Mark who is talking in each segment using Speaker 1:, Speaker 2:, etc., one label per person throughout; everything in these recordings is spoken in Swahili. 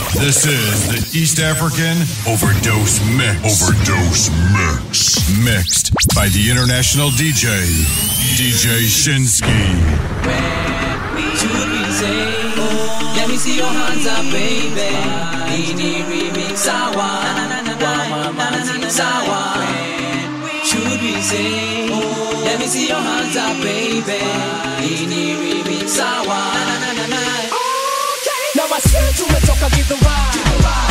Speaker 1: This is the East African Overdose Mix. Overdose Mix. Mixed by the international DJ, DJ Shinsky.
Speaker 2: Should we say, let me see your hands up, baby. Ini remix sawa, wa mama sawa. Should we say, let me see your hands up, baby. Ini remix sawa.
Speaker 3: Na wasikia tumetoka githurai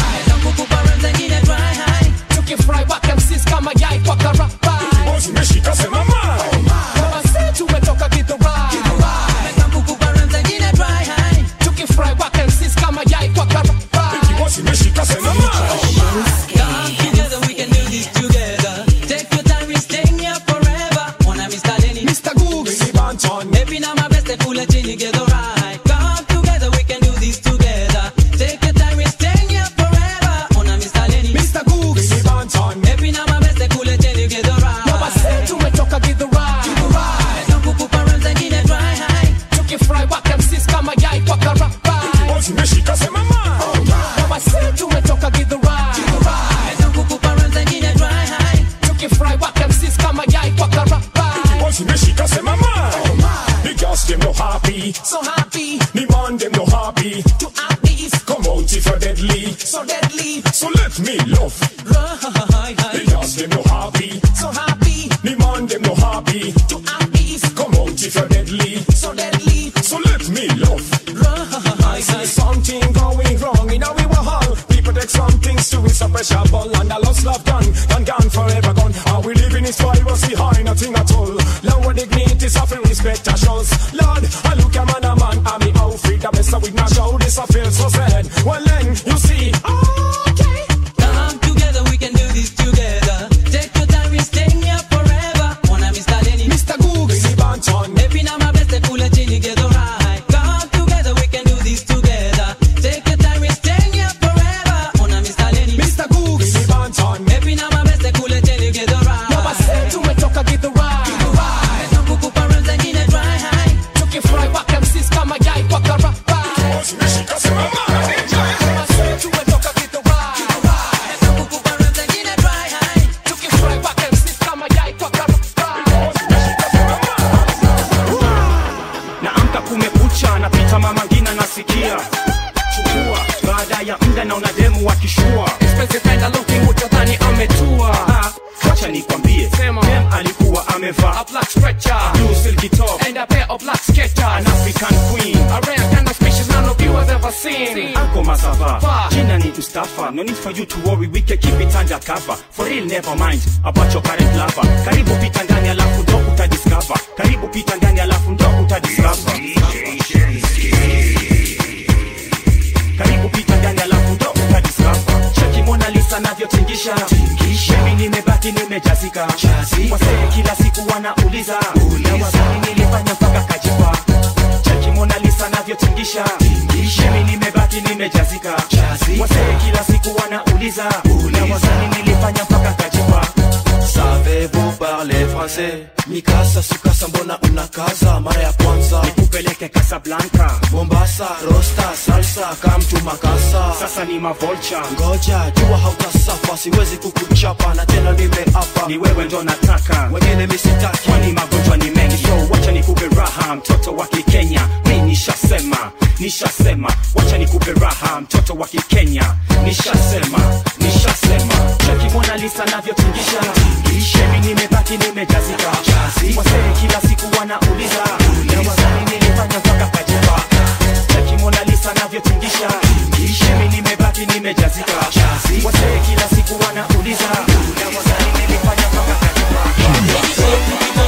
Speaker 2: Kukupa zingine dry high.
Speaker 3: tukifurahi wakamsis kama yai kwa karabai
Speaker 4: Zimeshika sema mai.
Speaker 3: Na wasikia tumetoka githurai
Speaker 2: Kukupa zingine dry high.
Speaker 3: tukifurahi wakamsis kama yai kwa karabai
Speaker 4: Zimeshika sema mai.
Speaker 2: Come together, we can do this together. Take your time, we staying here forever. Wanna Mr. Lenny,
Speaker 3: Mr. Googs
Speaker 4: Billy Banton.
Speaker 2: Maybe now my best they pull a chin together right. Come together, we can do this together. Take your time, we staying here forever. Wanna Mr. Lenny,
Speaker 3: Mr. Googs
Speaker 4: Billy Banton.
Speaker 2: Maybe now my best they pull a chin together
Speaker 3: Na wasikia
Speaker 2: right.
Speaker 3: tumetoka githurai
Speaker 2: Don't kukupa run zingine dry high.
Speaker 3: tukifurahi wakamsis kama yai kwa karabai
Speaker 4: Zimeshika sema mai.
Speaker 3: Na wasikia tumetoka githurai
Speaker 2: Don't kukupa run zingine dry high.
Speaker 3: tukifurahi wakamsis kama yai kwa karabai
Speaker 4: Zimeshika sema mai. The girls them no happy.
Speaker 3: so happy
Speaker 4: The man them no happy.
Speaker 3: to out east
Speaker 4: Come out if you're deadly.
Speaker 3: so deadly
Speaker 4: So let me love. The girls them no happy.
Speaker 3: so happy
Speaker 4: The man them no happy.
Speaker 3: to out east
Speaker 4: Come out if you're deadly.
Speaker 3: so deadly
Speaker 4: So let me love. I see something going wrong in our hall. People take some things to it's a pressure ball and a lost love done and gone forever gone. Are we living in privacy high? Nothing at all. Lower dignity, suffering respect our shows. Lord, I look a man a man, I'm the outfit. The best with not show this I feel so sad. Well then, you see,
Speaker 3: okay
Speaker 2: Come together, we can do this together. Take your time, we staying here forever. Wanna Mr. Lenny,
Speaker 3: Mr. Googs
Speaker 4: Billy Banton.
Speaker 2: Maybe now my best they pull a chin together right. Come together, we can do this together. Take your time, we staying here forever. Wanna Mr. Lenny,
Speaker 3: Mr. Googs
Speaker 4: Billy Banton.
Speaker 2: Maybe now my best they pull a chin together
Speaker 3: Na wasikia
Speaker 2: right.
Speaker 3: tumetoka githurai
Speaker 2: Don't kukupa run zingine dry high.
Speaker 3: tukifurahi wakamsis kama yai kwa karabai
Speaker 4: Zimeshika sema mai.
Speaker 3: Na wasikia tumetoka githurai
Speaker 2: Don't kukupa run zingine dry high.
Speaker 3: tukifurahi wakamsis kama yai kwa karabai
Speaker 5: naamka kumekucha napita mama ngina nasikia chukua baada ya mda na unademu wakishua
Speaker 3: Spezifenda looking utadhani ametua
Speaker 5: Ah, wacha nikwambie
Speaker 3: Sema.
Speaker 5: dem alikuwa amevaa
Speaker 3: A black stretcher
Speaker 5: blue silky top
Speaker 3: And a pair of black sketchers
Speaker 5: an african queen
Speaker 3: A rare kind of species none of you has ever seen
Speaker 5: Uncle Masava,
Speaker 3: Fa.
Speaker 5: jina ni Mustafa No need for you to worry, we can keep it under cover For real never mind about your current lover Karibu pita ndani alafu ndo utadiscover Karibu pita ndani alafu ndo utadiscover Karibu pita ndani alafu ndo utadiscover Cheki Mona Lisa navyotingisha Mimi nimebaki nimejazika Wasee kila siku wanauliza Na wazani nilifanya mpaka kajipa Cheki Mona Lisa navyotingisha Mimi nimebaki nimejazika Wasee kila siku wanauliza Na wazani nilifanya mpaka kajipa
Speaker 6: Savez-vous parler français Mikasa sukasa mbona unakaza mara ya kwanza
Speaker 5: Nikupeleke Casablanca
Speaker 6: Mombasa rosta salsa kamtu makasa
Speaker 5: Sasa ni mavolcha
Speaker 6: Ngoja jua hautasafa siwezi kukuchapa na tena nimeapa
Speaker 5: Ni wewe ndo nataka
Speaker 6: wengine misitaki
Speaker 5: kwani magonjwa ni mengi so wacha nikupe raha mtoto wa kikenya mi nishasema nishasema wacha nikupe raha mtoto wa kikenya nishasema nishasema cheki mona lisa navyotingisha shemi nimebaki nimejazika wasee kila siku wanauliza na wazani nilifanya mpaka kajipa cheki mona lisa navyotingisha shemi nimebaki nimejazika wasee kila siku wanauliza na wazani nilifanya mpaka kajipa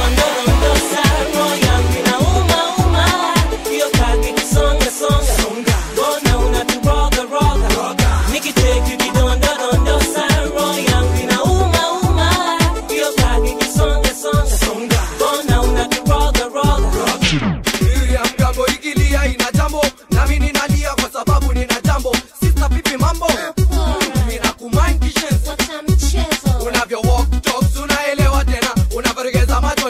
Speaker 7: ya mgambo ikilia ina jambo nami ninalia kwa sababu nina jambo sista pipi mambo nina kumind kishes unavyo walk talks unaelewa tena unavyoregeza macho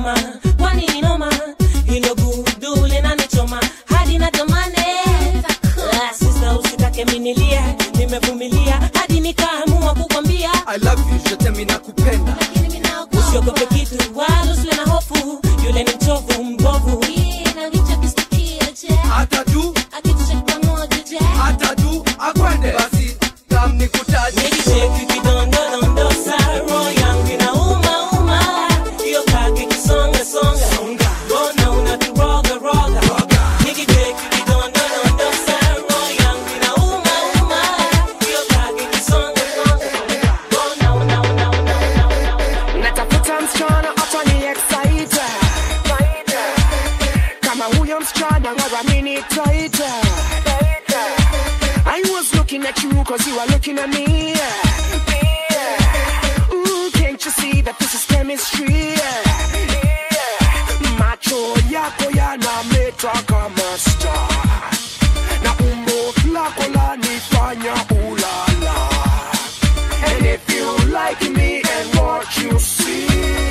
Speaker 8: noma kwani ni noma hilo gudu linanichoma hadi natamani Ah, sista usitake minilie nimevumilia hadi nikaamua kukwambia
Speaker 7: I love you, je t'aime nakupenda
Speaker 8: usiogope kitu wala usiwe na hofu yule ni mchovu mbovu
Speaker 7: hata tu hata tu akwende basi kam nikutaje
Speaker 8: Nikisheki kidondodondosa, roho yangu inauma-uma. Hiyo kaki kisonga-songa. Mbona unaturoga-roga? Nikisheki kidondodondosa, roho yangu inauma-uma. Hiyo kaki kisonga-songa. Mbona una- una- una- una- una-
Speaker 9: natafuta msichana atani excite kama huyo msichana ngaramini taita I was looking at you cause you are looking at me Ooh, can't you see that this is chemistry macho yako yanameta kama star na umbo lako lanifanya ulala And if you like me and what you see,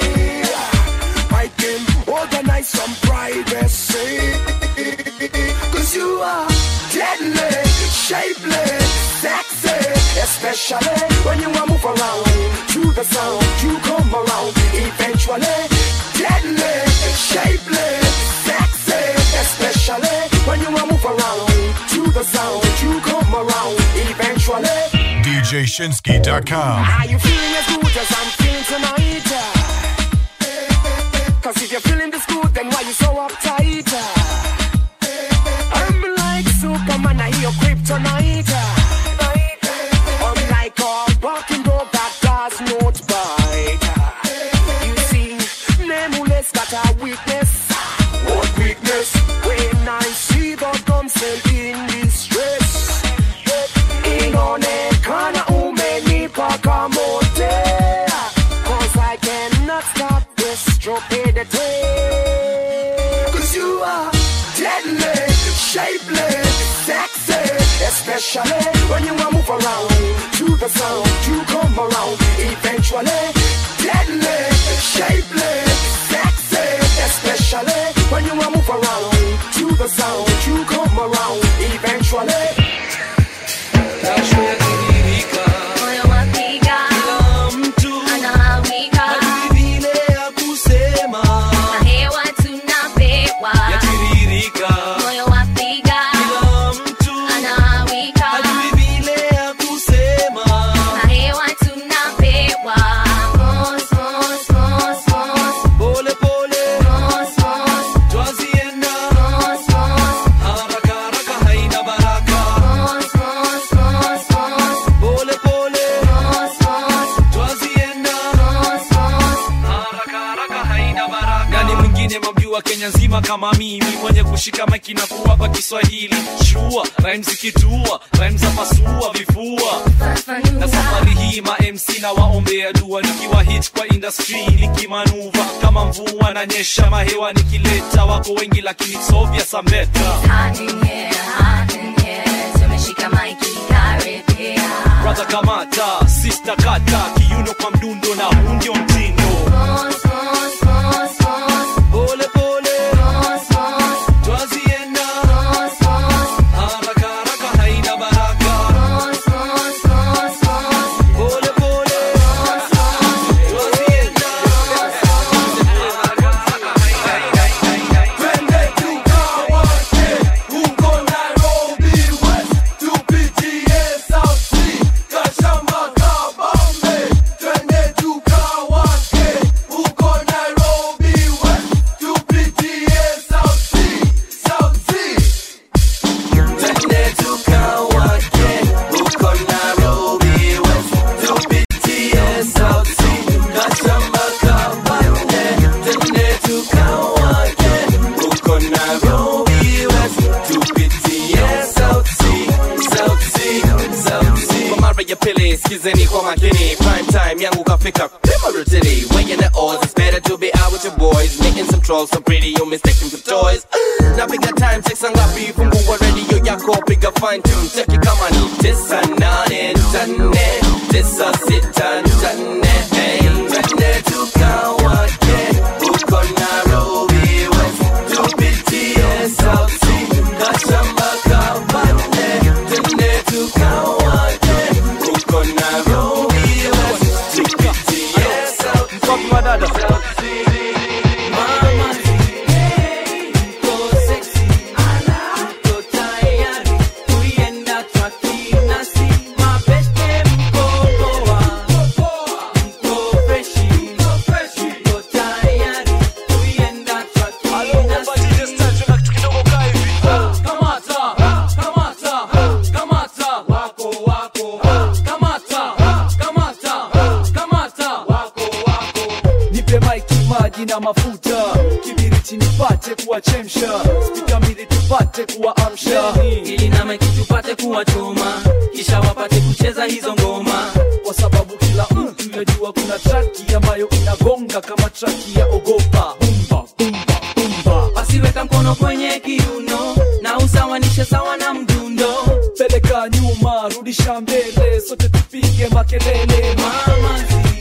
Speaker 9: I can organize some privacy. Cause you are deadly, shapely, sexy. Especially when you want move around to the sound, you come around eventually. Deadly, shapely, sexy. Especially when you want move around to the sound, you come around eventually.
Speaker 1: DJShinsky.com.
Speaker 9: Are you feeling as good as I'm feeling tonight? Cause if you're feeling this good, then why you so uptight? I'm like Superman, I hear kryptonite. I'm like a walking dog that does not bite. You see, nameless got a weakness. What weakness? When I see the damsel in distress. inaonekana umenipa kamote cause I cannot stop this stupidity cause you are deadly shapely sexy especially when you are move around to the sound you come around eventually deadly shapely sexy especially when you are move around to the sound you come around eventually
Speaker 7: jasho yatiririka kila mtu hajui vile ya kusema yatiririka kila mtu hajui vile ya kusema pole pole twazienda haraka haraka haina baraka pole pole twazienda haraka haraka haina baraka nani mwingine mamjua kenya nzima kama mimi mwenye kushika maiki na kuwapa kiswahili shua rhymes zikitua rhymes za pasua vifua na safari hii ma mc na waombea dua nikiwa hit kwa industry nikimanuva kama mvua na nyesha mahewa nikileta wako wengi lakini sovya sambeta brother kamata sister kata kiuno kwa mdundo na huu ndio mtindo pole pole twazienda haraka haraka haina baraka pole pole twazienda
Speaker 4: Twende tukawake huko Nairobi West, tupitie South Sea, Kashama, Kabambe. Twende tukawake huko Nairobi West, tupitie South Sea, South Sea.
Speaker 6: Twende tukawake huko Nairobi West, tupitie South Sea, Kashama, Kabambe. Twende tukawake huko Nairobi West, tupitie South Sea, South Sea, South Sea. Kwa mara ya pili skizeni kwa makini prime time yangu kafika Primarily weighing the odds It's better to be out with your boys Making some trolls so pretty you mistaken for toys Napiga time check saa ngapi fungua radio yako piga fine tune check it kama ni tisa nane nane tisa sita nane hey twende tukawake huko na
Speaker 7: dada
Speaker 10: nipe maiki maji na mafuta kibiriti nipate kuwachemsha spika mbili tupate kuwaamsha
Speaker 2: ili na maiki tupate kuwachoma kisha wapate kucheza hizo ngoma
Speaker 10: kwa sababu kila mtu yajua kuna traki ambayo inagonga kama traki ya ogopa bumba bumba bumba
Speaker 2: wasiweka mkono kwenye kiuno na usawanishe sawa na mdundo
Speaker 10: peleka nyuma rudisha mbele sote tupige makelele
Speaker 2: mama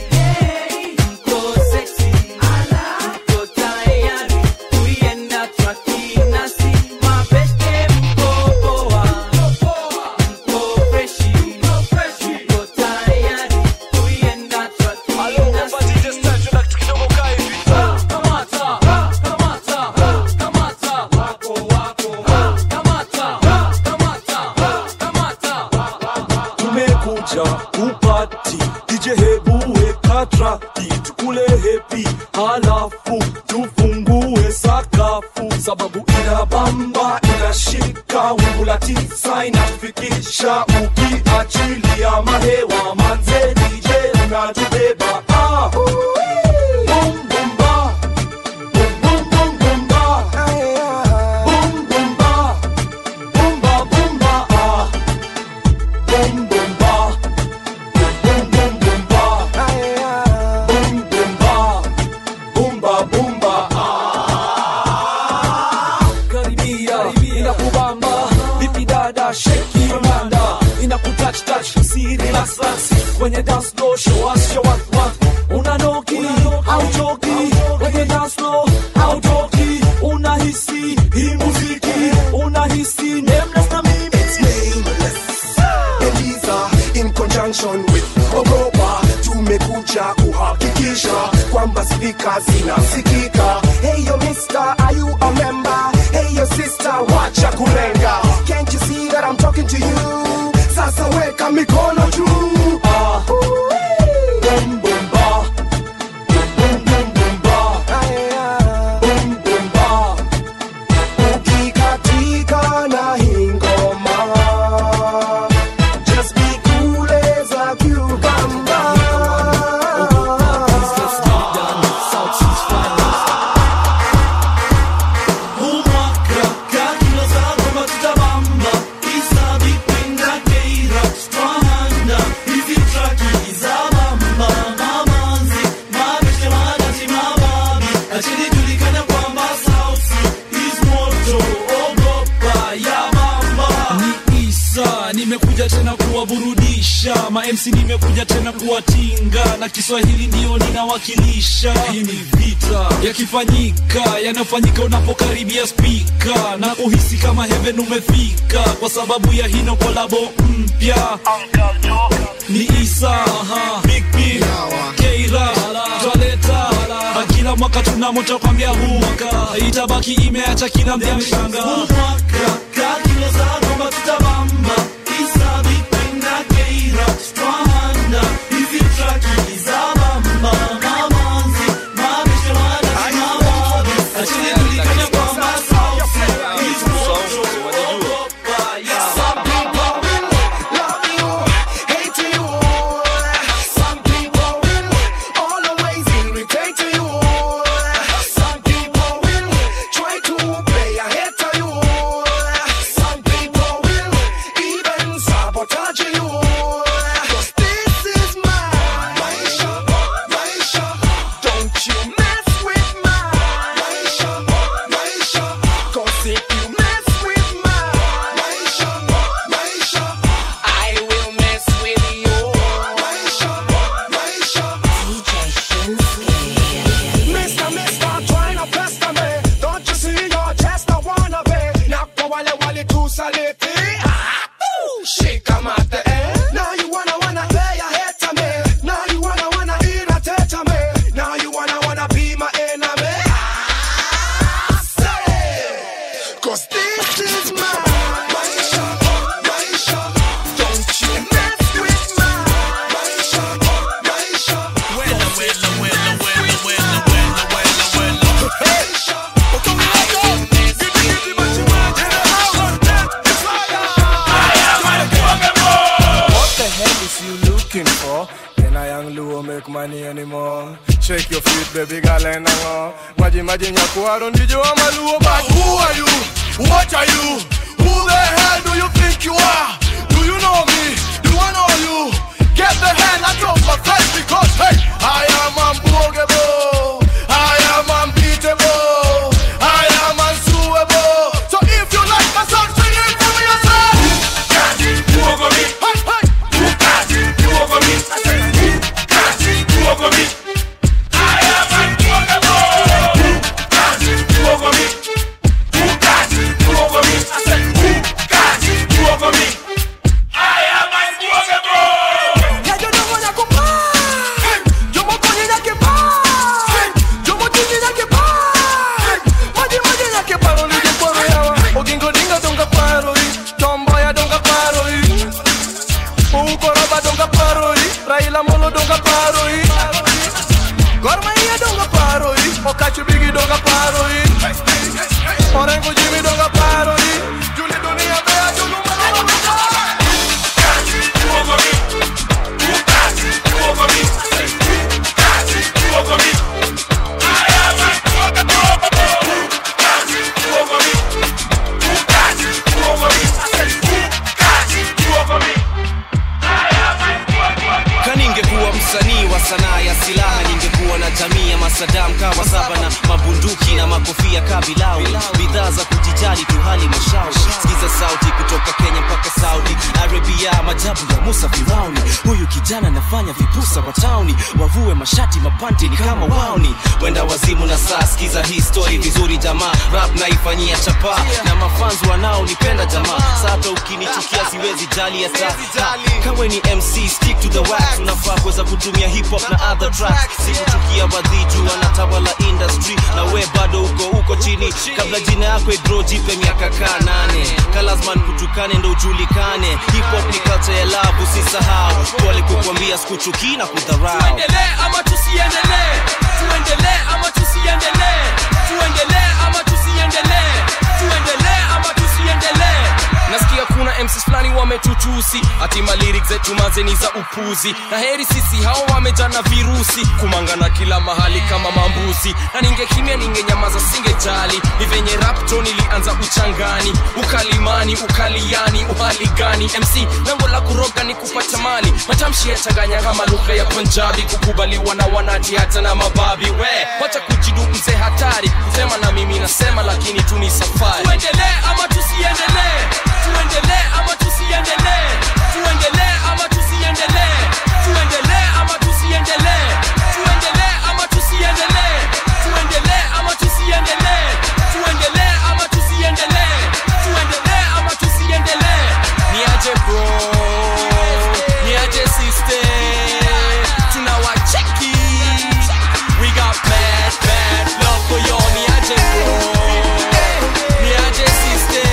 Speaker 10: tumekuja kupati dj hebu weka traki tukule hepi halafu tufungue sakafu sababu ina bamba inashika wingu la tisa inatufikisha ukiachilia mahewa manze dj unatubeba ah. Boom, boom, ba. Boom, boom, boom, boom, ba. Boom, boom, ba. Boom, ba, boom, ba, ah. Boom, boom, ba. Boom, boom, boom, ba. Boom, boom, ba. Boom, ba, boom, ba, ah. Karibia, inakubamba vipi dada sheki manda inakutouch touch si relax relax kwenye dance floor show us show what what unanoki hauchoki kwenye dance floor hautoki unahisi hii muziki unahisi nameless na mimi
Speaker 9: It's nameless. Eliza in conjunction with Ogopa tumekuja kuhakikisha kwamba spika zinasikika. Hey yo mister, are you a member? Hey yo sister, wacha kulenga. Can't you see that I'm talking to you? Sasa weka mikono juu.
Speaker 10: Ah. Boom, boom, ba. Boom, boom, boom, ba. Boom, boom, ba.
Speaker 9: Ukikatika na hii ngoma Just be cool as a cucumber
Speaker 7: ni isa nimekuja tena kuwaburudisha mamc nimekuja tena kuwatinga na kiswahili ndiyo ninawakilisha hii ni vita yakifanyika yanayofanyika unapokaribia spika na kuhisi kama heaven umefika kwa sababu ya hino kolabo mpya ni isa aha, big P, keira twaleta na kila mwaka tuna moto kwambia huu mwaka itabaki imeacha kila mja mshanga huu mwaka kakilo za kwamba tutabamba isa vipenda keira twahanda hizi traki za bamba mamanzi mabishwana kimawabi achini tulikanya kwamba sauti is moto ogopa ya
Speaker 9: Some people will love you, hate you. Some people will always irritate you. Some people will try to play ahead of you. Some people will
Speaker 11: Shake your feet, baby girl, and hang on. Maji maji nyakuaro ndijo wa maluo, but who are you? What are you? Who the hell do you think you are? Do you know me? Do I know you? Get the hell out of my face because hey, I am unbogable. I am unbeatable. I am unsuable. So if you like my song, sing it for me yourself. Got you over me. Hey, hey. Who got you over me? I said, who got you over me? I am unbogable. Who got you over me? Who got you over me? I said, who got you over me? I am unbogable.
Speaker 9: Ya yo no voy a comprar. Yo me pongo en que par. Yo me pongo en que par.
Speaker 11: Maji maji nyake paro ni jeporo yawa Ogingo dinga donga paro i Tomboya donga paro i Ukoroba donga paro i Raila Molo donga paro i Gorma iya donga paro i Okachi Bigi donga paro i Orengo Jimmy donga paro i Juli dunia bea julu manolo over me. Who got you over me? Who got you over me? I am unbogable. Who got you over me? Who got you over me? I said, who got you over me?
Speaker 12: kaningekuwa msanii wa sanaa ya silaha ningekuwa na jamii ya masadam kawa saba na mabunduki na makofia kabilau bidhaa za kujijali tu hali mashauri sikiza sauti kutoka kenya mpaka saudi arabia majabu ya musa firauni huyu kijana anafanya vipusa wa tauni wavue mashati mapanti ni kama wauni wenda wazimu na saa sikiza hii story vizuri jamaa rap naifanyia chapa na mafanzi wanaonipenda jamaa sata ukinichukia siwezi jali hata Ha, kawe ni mc stick to the wax unafaa kuweza kutumia hip hop na other tracks sikuchukia wadhiju wanatawala industry na we bado uko uko chini kabla jina yako idro jipe miaka kaa nane kalazman kutukane ndo ujulikane hip hop ni culture ya love usisahau pole kukwambia sikuchukii na kudharau
Speaker 3: tuendelee ama tusiendelee tuendelee ama tusiendelee tuendelee ama tusiendelee tuendelee ama tusiendelee nasikia kuna mcs fulani wametutusi hatima lyrics zetu mazeni za upuzi na heri sisi hao wamejana virusi kumangana kila mahali kama mambuzi na ningekimya ningenyamaza singejali ni venye rapto nilianza uchangani ukalimani ukaliani uhali gani mc lango la kuroga ni kupata mali matamshi yachanganya kama lugha ya punjabi kukubaliwa na wanati hata na mababi we wacha kujidu mzee hatari kusema na mimi nasema lakini tu ni safari tuendelee ama tusiendelee tuendelee ama tusiendelee tuendelee ama tusiendelee tuendelee ama tusiendelee tuendelee ama tusiendelee tuendelee ama tusiendelee tuendelee ama tusiendelee tuendelee ama tusiendelee niaje bro niaje sister tunawacheki we got bad bad love for you niaje bro niaje sister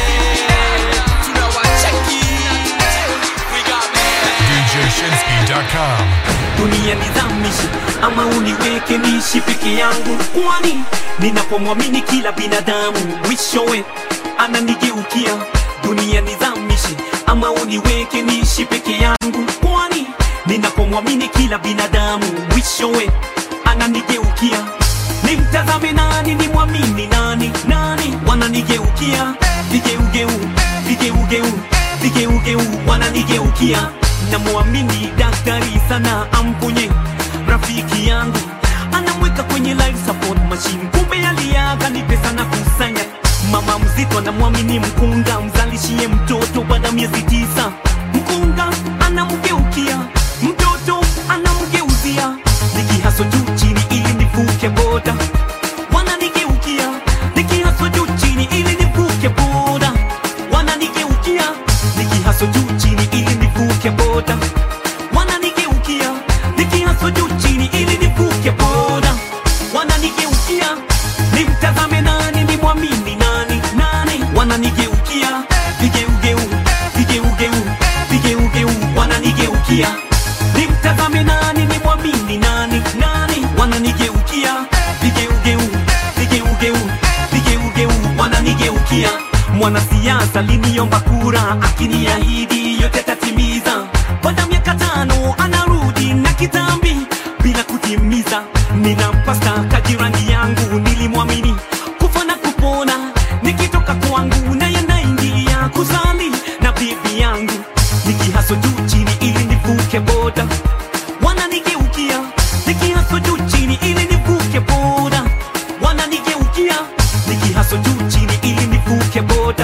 Speaker 3: tunawacheki we got
Speaker 1: DJShinsky.com.
Speaker 13: dunia nizamishe ama uniweke niishi peke yangu kwani ninapomwamini kila binadamu mwishowe ananigeukia dunia nizamishe ama uniweke niishi peke yangu kwani ninapomwamini kila binadamu mwishowe ananigeukia nimtazame nani nimwamini nani nani wananigeukia vigeugeu vigeugeu vigeugeu wananigeukia namwamini daktari sana amponye rafiki yangu anamweka kwenye life support machine kumbe aliaga ni pesa na kusanya mama mzito anamwamini mkunga mzalishie mtoto baada ya miezi tisa mkunga anamgeukia mtoto anamgeuzia nikihaso juu chini ili nivuke boda wananigeukia nikihaso juu chini ili nivuke boda wananigeukia nikihaso juu chini ili nivuke boda wananigeukia nikihaso juu chini ili nivuke boda wananigeukia nimtazame nani nimwamini nani nani wananigeukia vigeugeu vigeugeu vigeugeu wananigeukia nimtazame nani nimwamini nani nani wananigeukia vigeugeu vigeugeu vigeugeu wananigeukia mwanasiasa liniomba kura akiniahidi yote tatimiza baada ya miaka tano anarudi na kitambi bila kutimiza nina superstar kajirani yangu nilimwamini kufa na kupona nikitoka kwangu naye naingia kuzali na bibi yangu nikihaso juu chini ili nivuke boda wananigeukia nikihaso juu chini ili nivuke boda wananigeukia nikihaso juu chini ili nivuke boda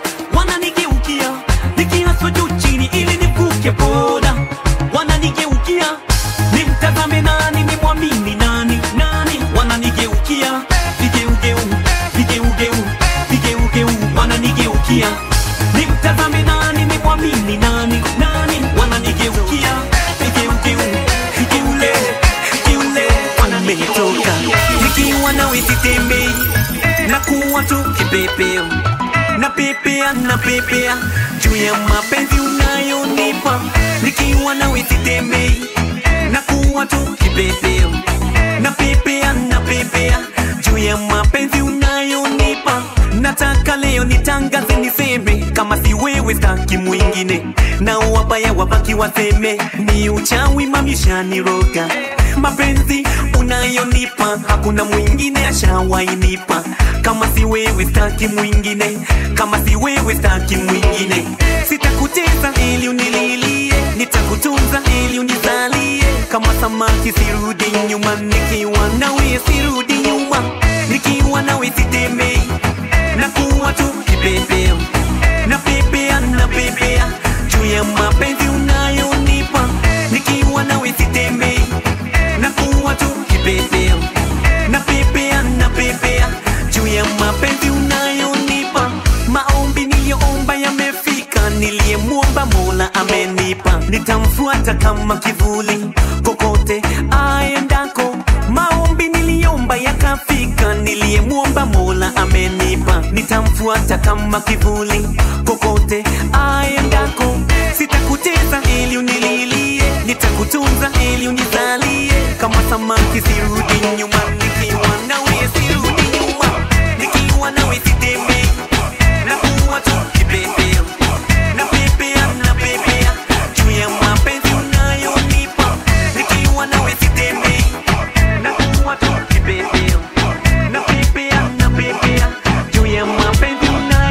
Speaker 13: wananigeukia nikihaso juu chini ili nivuke boda wananigeukia nimtazame nani nimwamini nani nani wananigeukia vigeugeu vigeugeu vigeugeu wananigeukia nimtazame nani nimwamini nani nani wananigeukia vigeugeu vigeule vigeule wanametoka nikiwa nawe sitembei na kuwa tu kipepeo na pepea na pepea juu ya mapenzi unayonipa nikiwa nawe sitembei na kuwa tu kipepeo na pepea na pepea juu ya mapenzi unayonipa nataka leo nitangaze niseme kama si wewe staki mwingine na wabaya wabaki waseme ni uchawi mamishaniroga mapenzi unayonipa hakuna mwingine ashawainipa kama si wewe staki mwingine kama si wewe staki mwingine sitakuteza ili unililie nitakutunza ili unizalie kama samaki sirudi nyuma nikiwa nawe sirudi nyuma nikiwa nawe sitemei na kuwa tu kipepeo na pepea na pepea juu ya mapenzi unayonipa nikiwa nawe sitemei na kuwa tu kipepeo na pepea na pepea juu ya mapenzi unayonipa maombi niliyoomba yamefika niliyemwomba mola amenipa nitamfuata kama kivuli kokote aendako maombi niliomba yakafika niliyemwomba mola amenipa nitamfuata kama kivuli kokote aendako sitakuteza ili unililie nitakutunza ili unizalie kama samaki sirudi nyuma nikiwa nawe sirudi nyuma nikiwa nawe sitemei na kuwa tu kipepeo na pepea na pepea juu ya mapenzi unayonipa nikiwa nawe sitemei na kuwa tu kipepeo na pepea na pepea juu ya mapenzi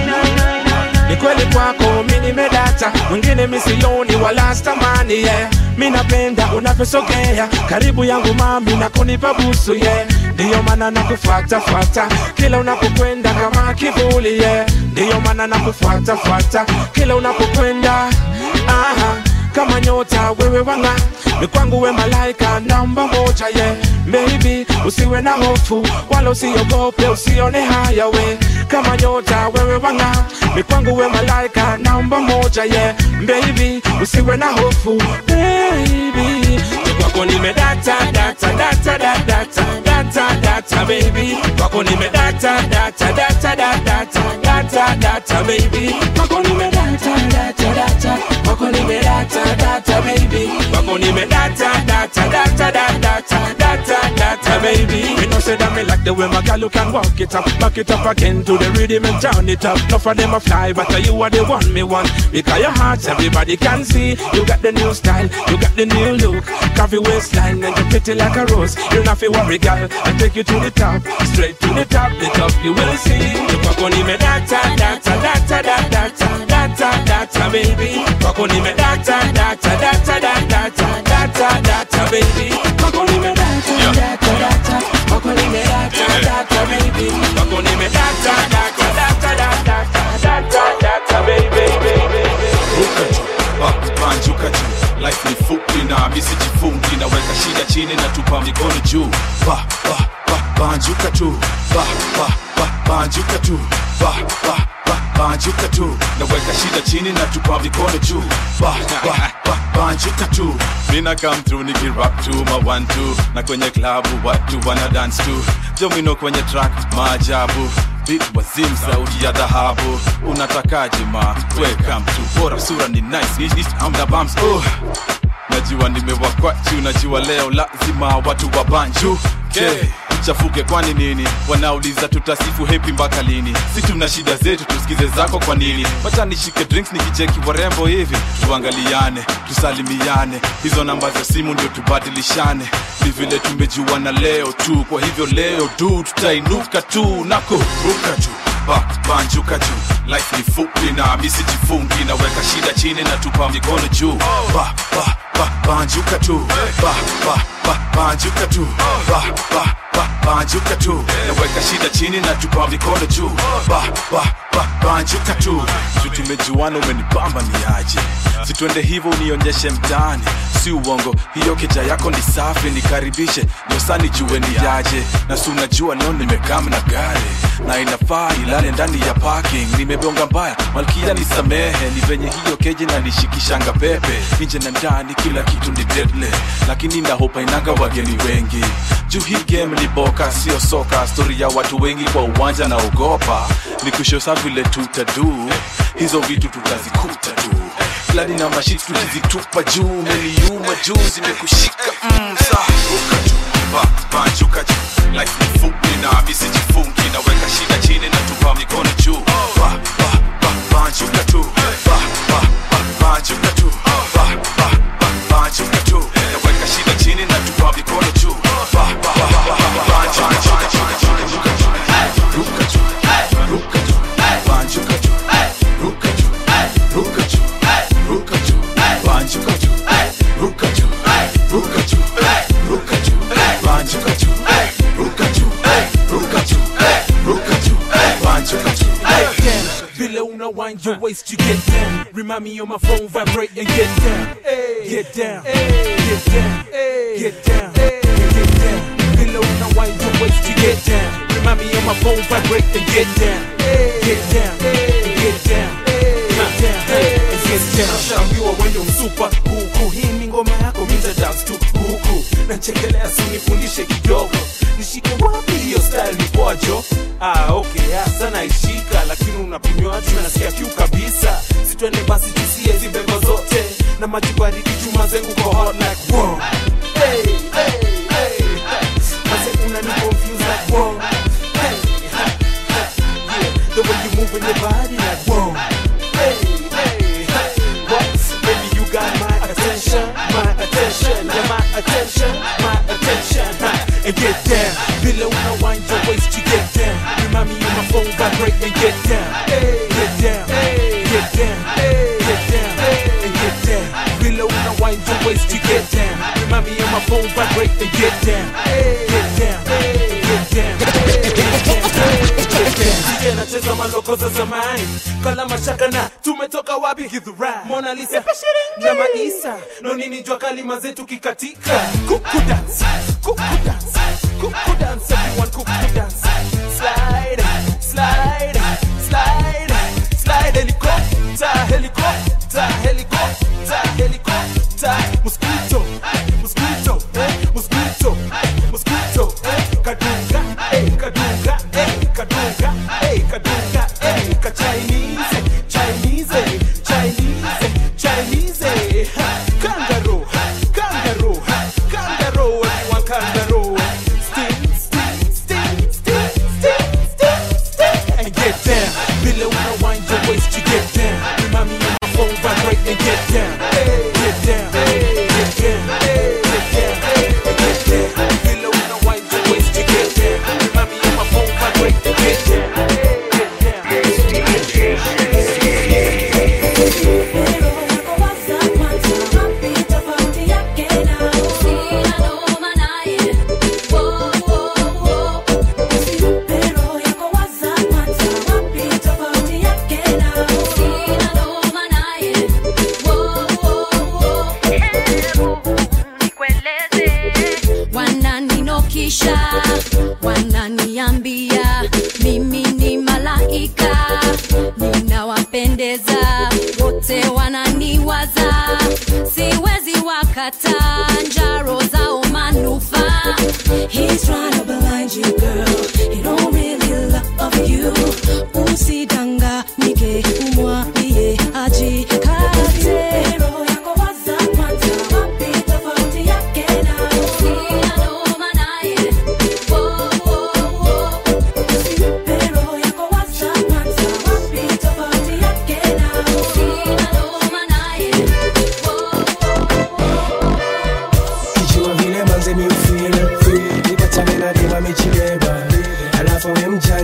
Speaker 13: unayonipa
Speaker 14: ni kweli kwako mi nimedata mwingine misioni wala stamani yeah. mi napenda unavyosogea karibu yangu mami na kunipa busu yeah. ndiyo maana nakufuatafuata kila unapokwenda kama kivuli yeah. ndiyo maana nakufuatafuata kila unapokwenda aha kama nyota wewe wanga ni kwangu we malaika namba moja ye yeah. Baby usiwe na hofu wala usiogope usione haya we kama nyota wewe wanga ni kwangu we malaika namba moja ye yeah. Baby usiwe na hofu baby kwako nimedata data data data data data data baby kwako nimedata data data data data data data baby kwako nimedata data data kwako nimedata data baby kwako nimedata data data data data data data baby me know say that me like the way my girl you can walk it up back it up again to the rhythm and turn it up enough of them a fly but you are the one me want because your heart everybody can see you got the new style you got the new look coffee waistline and you pretty like a rose you not feel worry girl I take you to the top straight to the top the top you will see you kwako nimedata data data data data data data baby kwako nimedata data data data data data data baby kwako nimedata data data kwako nimedata data baby kwako nimedata data data data data data baby baby
Speaker 15: ruka juu ah, banjuka juu life ni fupi na misijifungi naweka shida chini na tupa mikono juu ba, ba, ba, banjuka tu ba, ba, ba, banjuka tu ba, ba, ba, banjuka tu naweka shida chini na tupa mikono juu ba, ba, ba, banjuka tu mina come through nikirap tu ma one two na kwenye klabu watu wana dance tu jomino kwenye track maajabu beat wazim sauti ya dhahabu unatakaje ma welcome to bora sura ni nice East amda bumps oh najua nimewakwachu najua leo lazima watu wa banju okay. tuchafuke kwani nini wanauliza tutasifu hepi mpaka lini si tuna shida zetu tusikize zako kwa nini wacha nishike drinks nikicheki warembo hivi tuangaliane tusalimiane hizo namba za simu ndio tubadilishane ni vile tumejuana leo tu kwa hivyo leo du tutainuka tu na kuruka juu Ba- banjuka juu life ni fupi na misijifungi naweka shida chini na tupa mikono juu ba, ba, ba, banjuka tu ba, ba, ba, banjuka tu ba, ba, ba, banjuka tu naweka shida chini na tupa mikono juu ba, ba, ba, banjuka tu juu tumejuana umenibamba ni aje situende hivyo unionyeshe mtaani si uongo hiyo keja yako ni safi nikaribishe nyosani jue ni yaje na si unajua leo nimekam na gari na inafaa ilale ndani ya parking nimebonga mbaya malkia nisamehe ni venye hiyo keji na nishikishanga pepe nje na ndani kila kitu ni deadly lakini nahopa inanga wageni wengi juu hii game ni boka sio soka stori ya watu wengi kwa uwanja na ogopa ni kushosa vile tutadu hizo vitu tutazikuta tu flani na mashiti tukizitupa juu umeniuma juu zimekushika mm, sa ruka juu ba, banjuka juu life ni fupi na misijifungi naweka shida chini na tupa mikono juu ba, ba, ba, banjuka tu ba, ba, ba, banjuka tu ba, ba, ba, banjuka tu naweka shida chini na tupa mikono juu ba, ba, ba, ba, ba, banjuka juu ruka juu ruka juu ruka juu banjuka juu ruka juu ruka juu ruka juu banjuka juu ruka juu ruka juu ruka juu banjuka juu ruka juu ruka juu ruka juu banjuka juu
Speaker 10: down. Villa una wind your waist, you get down. Remind me on my phone, vibrate and get down. Get down, get down, get down, get down. Villa una wind your waist, you get down. Remind me on my phone, vibrate and get down. Get down, get down, get down, get down. Nashaambiwa wendo msupa huku, hii ni ngoma yako, minta dance tu huku. Nachekelea si nifundishe kidogo, nishike wapi hiyo style ni pojo? Ah, okay, hasa naishika, lakini unapimwa juu nasikia kiu kabisa. Sitwende basi tusie hizi bebo zote na maji baridi, chuma zengu kwa hot like wow. Hey, hey, hey, Mase unani confuse like wow. Hey, ha, ha, yeah, the way you moving your body like wow. Hey, hey, ha, what? Baby, you got my attention, my attention, yeah, my attention, my attention, ha, and get down. Below una wind your waist, you get down. Remind me on my phone, vibrate and get down, get down, get down, get down, and get down. Below una wind your waist, you get down. Remind me on my phone, vibrate and get down, get down, get down, get down. DJ anacheza maloko za zamani kala mashaka na tumetoka wapi Githurai Mona Lisa na Maisa no nini jua kalima zetu kikatika kuku dance kuku dance kuku dance everyone kuku dance slide slide slide slide helicopter helicopter helicopter helicopter mosquito mosquito eh mosquito mosquito eh kadunga eh kadunga eh kadunga eh kadunga eh ka Chinese Chinese Chinese Chinese ha, kangaroo kangaroo kangaroo everyone kangaroo sting sting sting sting sting sting sting and get down below una wind your waist you get down remind me on my phone vibrate and get down get down get down get down get down below una wind your waist you get down remind me on my phone vibrate and get down
Speaker 16: wananinokisha wananiambia mimi ni malaika ninawapendeza wote wananiwaza siwezi wakata njaro zao manufaa He's trying to blind you, girl. He don't really love you. Usidanganyike, umwambie ajikate. Roho yako waza kwanza, wapi tofauti yake na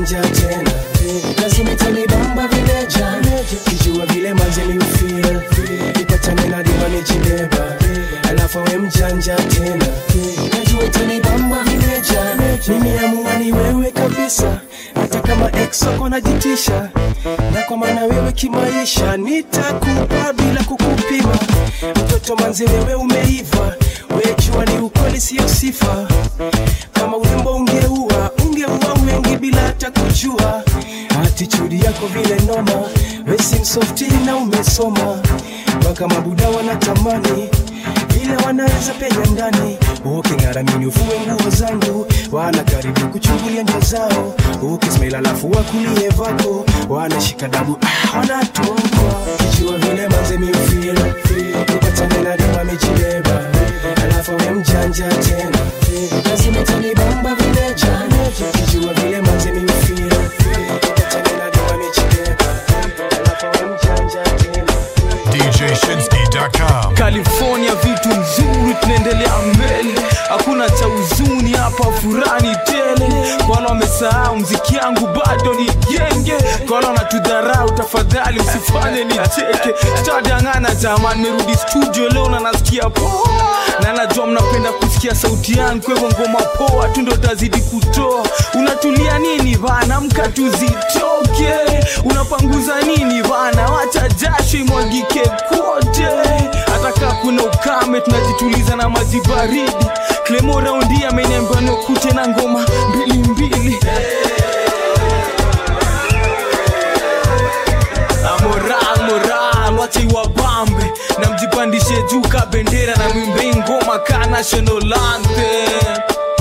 Speaker 17: mjanja tena lazima itanibamba vileja kijua vile manze miufil ipatane na dima mijibeba alafu awe mjanja tena najua itanibamba vileja mimi amua ni wewe kabisa hata kama ex wako najitisha na kwa maana wewe kimaisha nitakupa bila kukupima mtoto manze wewe umeiva wejua ni ukweli siyo sifa kama urembo ungeua ungeua wengi bila hata kujua atitudi yako vile noma wesimsofti na umesoma mpaka mabuda wanatamani vile wanaweza penya ndani uking'aramini ufue nguo zangu wana karibu kuchungulia nja zao ukismail alafu wakulie vako wanashika dabu ah, wanatokwa kijua vile manze miufil upatane na dema mijibeba alafu we mjanja tena lazima tanibamba vileja kijua vile manze miufil upatane na dema mijibeba alafu we mjanja tena
Speaker 1: DJShinsky.com.
Speaker 3: california vitu nzuri tunaendelea mbele hakuna cha huzuni hapa furani tele kwa wale wamesahau mziki yangu bado ni genge kwa wale wanatudharau tafadhali msifanye nicheke sitadangana jamani merudi studio leo na nasikia poa na najua mnapenda kusikia sauti yangu kwa hivyo ngoma poa tu ndo tazidi kutoa unatulia nini bana mka tuzitoke unapanguza nini bana wacha jasho imwagike kote hata kaa kuna ukame tunajituliza na maji baridi klemo raundi ameniambia nokute na ngoma mbili mbili Ah, moral moral wacha iwabambe na mjipandishe juu ka bendera na mwimbe ngoma ka national anthem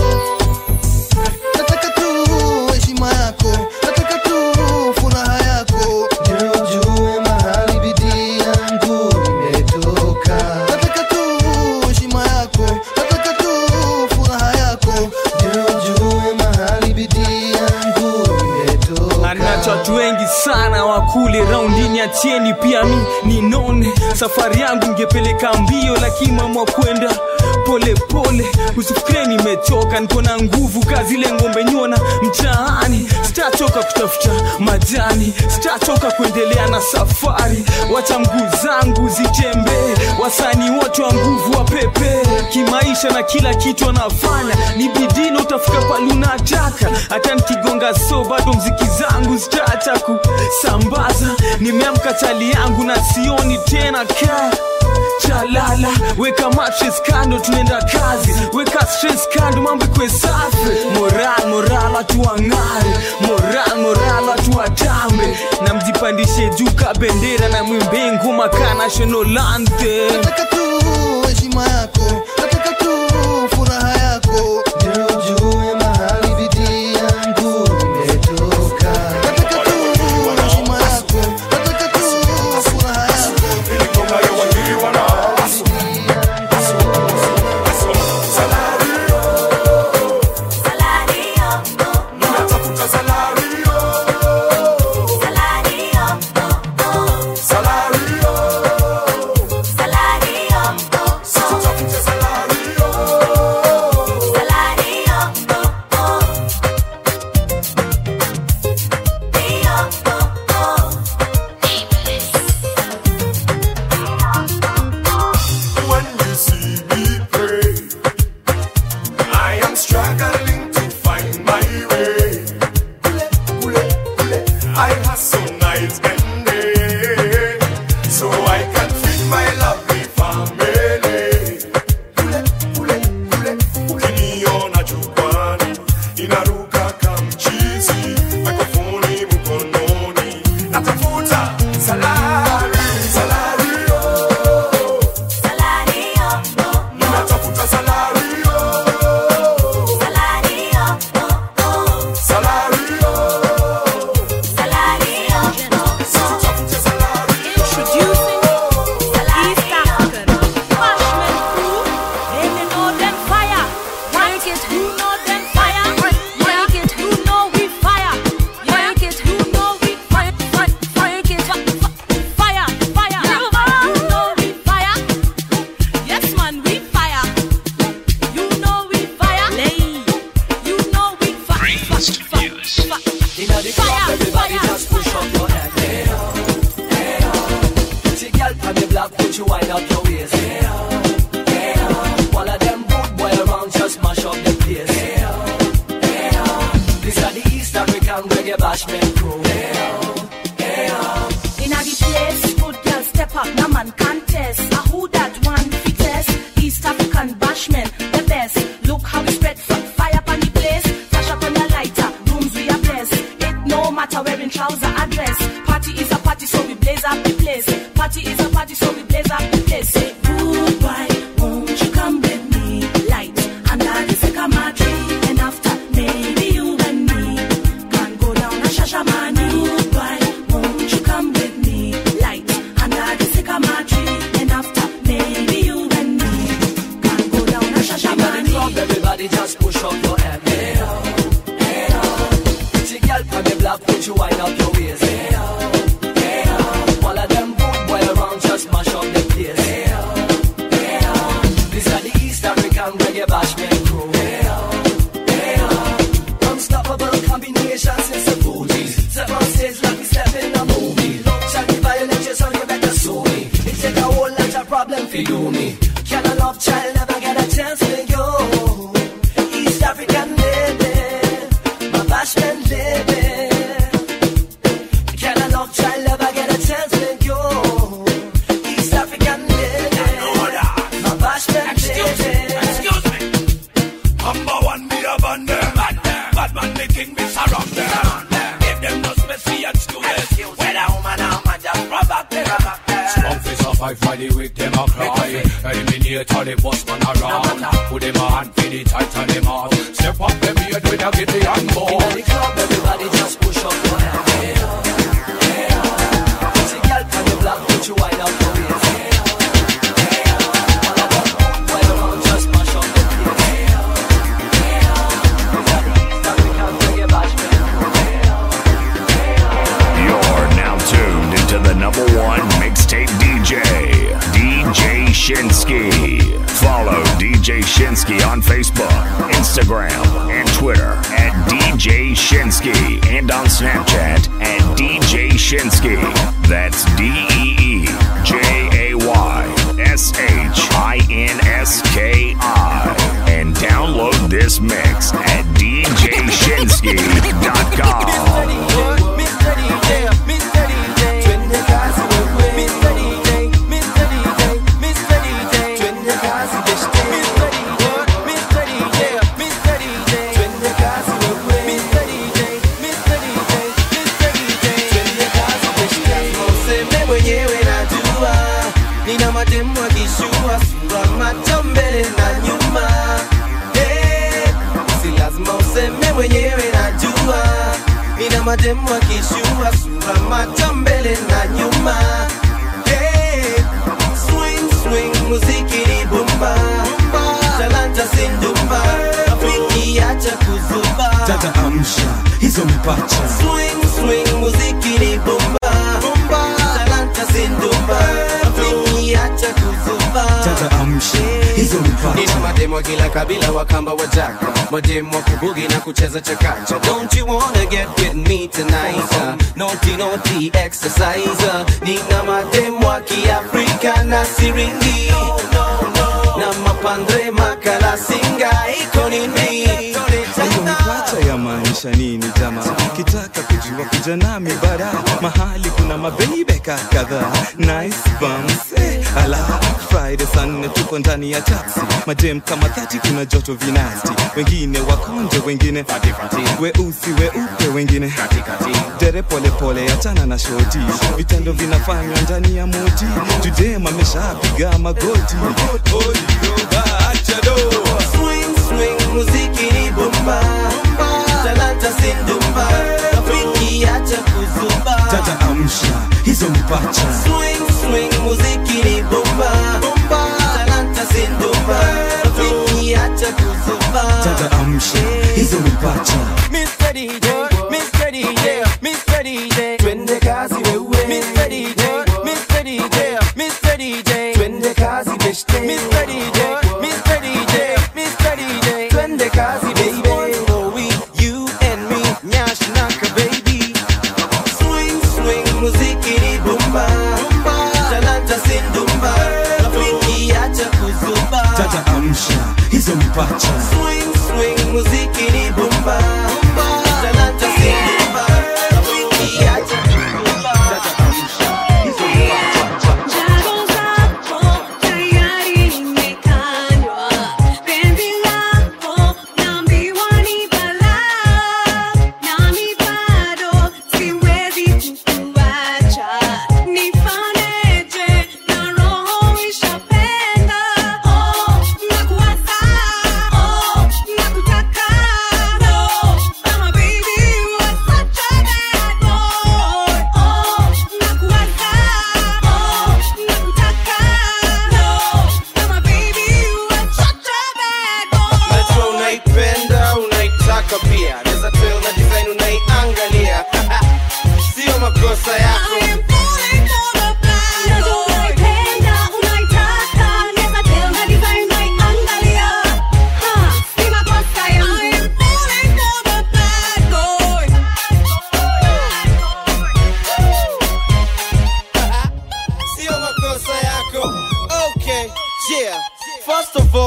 Speaker 18: nataka tu heshima yako nataka tu furaha yako ndio ujue mahali bidii yangu imetoka nataka tu heshima yako nataka tu furaha yako ndio ujue mahali bidii yangu imetoka
Speaker 3: anacho watu wengi sana wakule raundini atieni pia mi ninone safari yangu ngepeleka mbio lakini mamwa kwenda pole pole usifikire nimechoka niko na nguvu kazi ile ngombe nyona mtaani sitachoka kutafuta majani sitachoka kuendelea na safari wacha mguu zangu zitembee wasani wote wa nguvu wa pepe kimaisha na kila kitu anafanya ni bidino utafika pale unataka hata nikigonga so bado mziki zangu zitaacha kusambaza nimeamka chali yangu na sioni tena kaa chalala weka matches kando tunaenda kazi weka stress kando mambo kwe safi moral moral watu wang'are moral moral watu watambe na mjipandishe juu ka bendera na mwimbe ngoma ka national anthem
Speaker 18: nataka tu heshima yako nataka tu furaha yako ndio ujue mahali bidii yangu imetoka nataka tu heshima yako nataka tu furaha yako
Speaker 11: When you see me pray, I am struggling to find my way. I hustle night and day so I can feed my lovely family. Ukiniona jukwani inaruka kamchizi, mikrofoni mkononi, natafuta salari, salari, oh. Ninatafuta salari, oh. Salari,
Speaker 2: African reggae bashment crew.
Speaker 19: Inna the place, good girl step up, no man contest. A who that one fittest? East African bashman, the best. Look how we spread from fire upon the place. Flash up on the lighter, rooms we are blessed. It no matter wearing trouser or dress. Party is a party, so we blaze up the place. Party is a party, so we blaze up the place. Say goodbye, won't you come with me? Light under the sycamore tree, and after maybe you and me can go down a shashamani. Goodbye, won't you come with me? Light under the sycamore tree, and after maybe you and me can go down a
Speaker 2: Inna the
Speaker 19: shashamani.
Speaker 2: club, everybody just push up your hand. Hey oh, hey oh. Pretty girl from the block, put you wind up your waist. Hey oh, hey oh. All of them good boy around, just mash up the place. Hey oh, hey oh. These are the East African reggae bashment crew. Hey oh, hey oh. Unstoppable combinations, it's a booty. Step on stage like we step in a movie. Love chat, the violence, you so you better sue me. It take a whole lot of problem for you me. Can a love child never get a chance with you? East African lady, my bashment lady. Can a love child ever get a chance with you? East African lady, my bashment lady.
Speaker 20: Excuse me. Number one, me a band them. Bad man, the king, me surround them. Give them no special excuses. When a woman, a man just rub back there.
Speaker 21: Strong face of five Friday with them a cry Eliminate all the boss man around Put them a hand for the tight and them out Step up them beard with a giddy and ball
Speaker 2: Inna the club, everybody just push up your hand. Hey oh, hey oh. Pretty girl from the block, put you wind up your waist. Hey oh, hey oh. All of them good boy around, just mash up the place. Hey oh, hey oh. These are the East African reggae bashment crew.
Speaker 22: You're now tuned into the number one mixtape DJ, DJ Shinsky. Follow DJ Shinsky on Facebook, Instagram, and Twitter at DJ Shinsky and on Snapchat at DJ Shinsky. That's D E E J A Y S H I N S K I. And download this mix at DJShinsky.com.
Speaker 6: Useme mwenyewe najua nina mademu akishua sura macho mbele na nyuma hey, si lazima useme mwenyewe najua nina mademu akishua sura macho mbele na nyuma hey, swing swing muziki ni bumba talanta sindumba rafiki acha kuzuba
Speaker 23: Tata amsha hizo mpacha
Speaker 6: swing swing muziki ni bumba talanta sindumba rafiki acha kuzuba
Speaker 23: Tata amsha hizo mpacha
Speaker 6: nina mademo kila kabila wakamba wajaka mademo wa kubugi na kucheza chakacha don't you wanna get with me tonight uh, naughty naughty exercise uh, nina mademo wa kiafrika na siringi na mapandre makala singa iko nini
Speaker 23: Hayo mpacha ya maanisha nini jamaa kitaka kujua kuja nami bara mahali kuna mabeibeka kadhaa nice bums eh, ala friday saa nne tuko ndani ya taxi madem kama thati kuna joto vinasti wengine wakonje wengine weusi weupe wengine dere polepole achana na shoti vitendo vinafanywa ndani ya moti judem ameshapiga magoti
Speaker 6: swing swing muziki ni bumba talanta sindumba rafiki acha kuzuba
Speaker 23: tata amsha hizo mpacha
Speaker 6: swing swing muziki ni bumba talanta sindumba rafiki acha kuzuba
Speaker 23: tata amsha hizo mpacha
Speaker 6: Mr. DJ, Mr. DJ, Mr. DJ, twende kazi wewe. Mr. DJ, Mr. DJ, Mr. DJ, twende kazi beshte. Mr. DJ, Mr. DJ, Mr. DJ, twende kazi baby. Oh, we, you and me, nyash naka baby. Swing, swing, muziki ni bumba. Talanta sindumba, rafiki acha kuzuba.
Speaker 23: tata amsha hizo mpacha
Speaker 6: Swing, swing, muziki ni bumba. Talanta sindumba.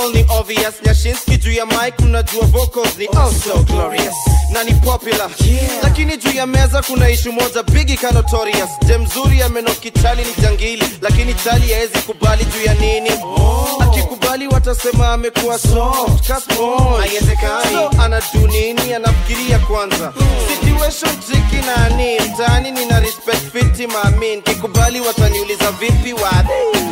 Speaker 12: all ni obvious nyashinski juu ya mic unajua vocals ni oh so glorious na ni popular lakini juu ya meza kuna ishu moja bigi ka notorious je mzuri amenoki chali ni jangili lakini chali haezi kubali juu ya nini akikubali watasema amekuwa soft ka sponge. haiwezekani so, anadu nini anafikiria kwanza situation triki nani mtaani nina respect fiti maamin kikubali wataniuliza vipi wadhi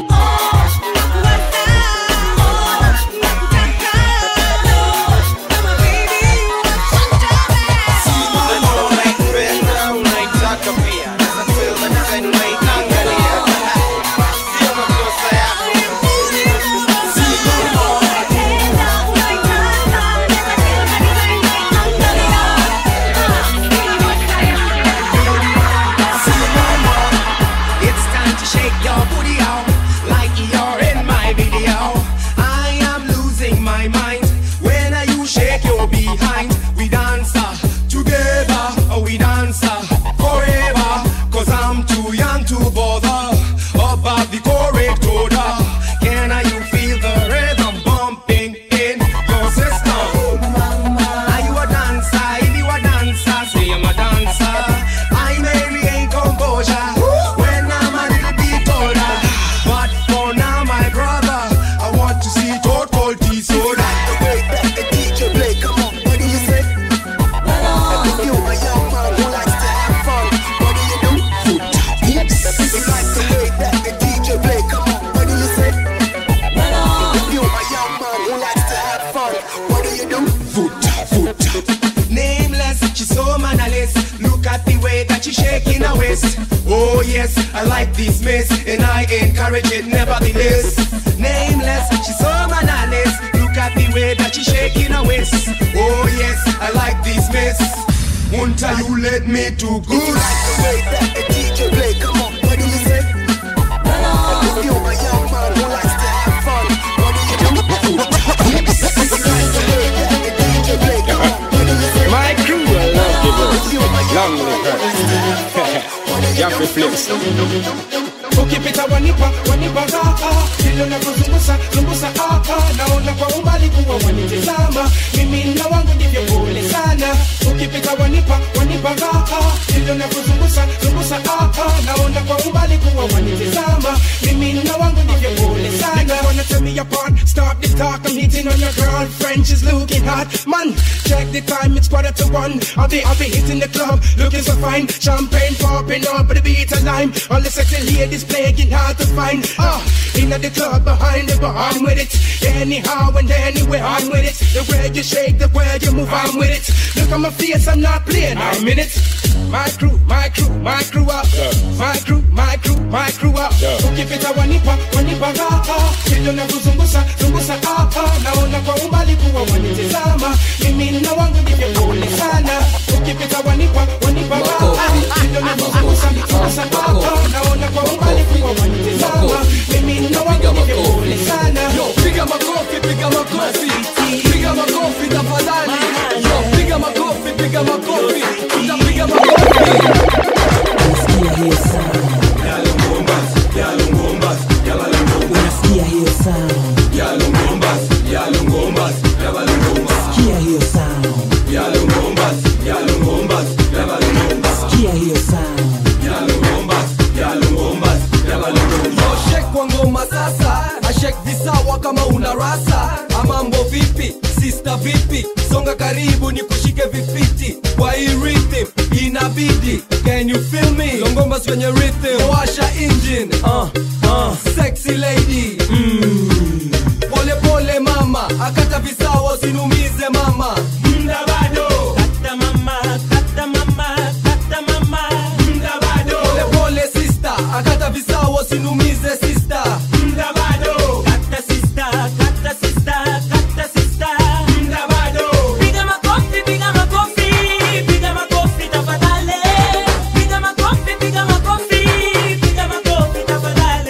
Speaker 4: It's time to shake your booty out like you're in my video. I am losing my mind when you shake your behind. We dance uh, together, uh, we dance uh, forever. Cause I'm too young to bother about the correct order. Can uh, you feel the rhythm bumping in your system? Are you a dancer? If you a dancer, say I'm a dancer. I may regain composure when I'm a little bit older. But for now, my brother, I want to see total disorder. The DJ play, come on, what do you say? If you a young man who likes to have fun, what do you do? Hips. If you like the way that the DJ play, come on, what do you say? If you a young man who likes to have fun, what do you do? Nameless, she's so mannerless. Look at the way that she's shaking her waist. Oh yes, I like this miss, and I encourage it nevertheless. Nameless, she's so mannerless. Look at the way that she's shaking her waist. Oh yes, I like this miss. Won't you let me to good? You like the way that the DJ play? Come on, what do you say? If you're a young man who likes to have fun, what do you do? If you like the way that the DJ play, come on, what do you say?
Speaker 5: My crew will love you, Long live her. Yaffy flips.
Speaker 10: ukipita wanipa wanipa raha vile unavyozungusa zungusa hapa naona kwa umbali kuwa wanitizama mimi na wangu ndivyo pole sana ukipita wanipa wanipa raha vile unavyozungusa zungusa hapa naona kwa umbali kuwa wanitizama mimi na wangu ndivyo pole sana Niggas wanna tear me apart stop the talk I'm hitting on your girlfriend she's looking hot man check the time it's quarter to one I'll be I'll be hitting the club looking so fine champagne popping up but the beat of lime all the sexy ladies playing hard to find ah in the club behind the bar I'm with it anyhow and anywhere I'm with it the way you shake the way you move I'm with it look at my face I'm not playing I'm in it my crew my crew my crew up my crew my crew my crew up ukipita wanipa wanipa raha vile unavyozungusa zungusa hapa naona kwa umbali kuwa wanitizama mimi na wangu ndivyo pole sana ukipita wanipa wanipa raha vile unavyozungusa zungusa hapa naona kwa umbali kuwa wanitizama mimi na wangu ndivyo pole sana
Speaker 3: piga makofi piga makofi piga makofi tafadhali yo piga makofi piga makofi tutapiga
Speaker 2: Unasikia hiyo sound? Unasikia hiyo sound? Sikia hiyo sound? Sikia hiyo sound?
Speaker 3: shek kwa ngoma sasa ashek visawa kama una rasa amambo vipi sista vipi songa karibu ni kushike vifiti kwa hii rhythm inabidi can you feel me longomba kwenye rhythm washa engine uh, uh. sexy lady mm. pole pole mama akata visawa usinumize mama mda bado kata mama kata mama kata mama mda bado pole pole sister akata visawa usinumize sister mda bado kata sister kata sister kata sister mda bado
Speaker 2: Piga makofi, piga makofi, piga makofi tafadhali. Piga makofi, piga makofi, piga makofi tafadhali.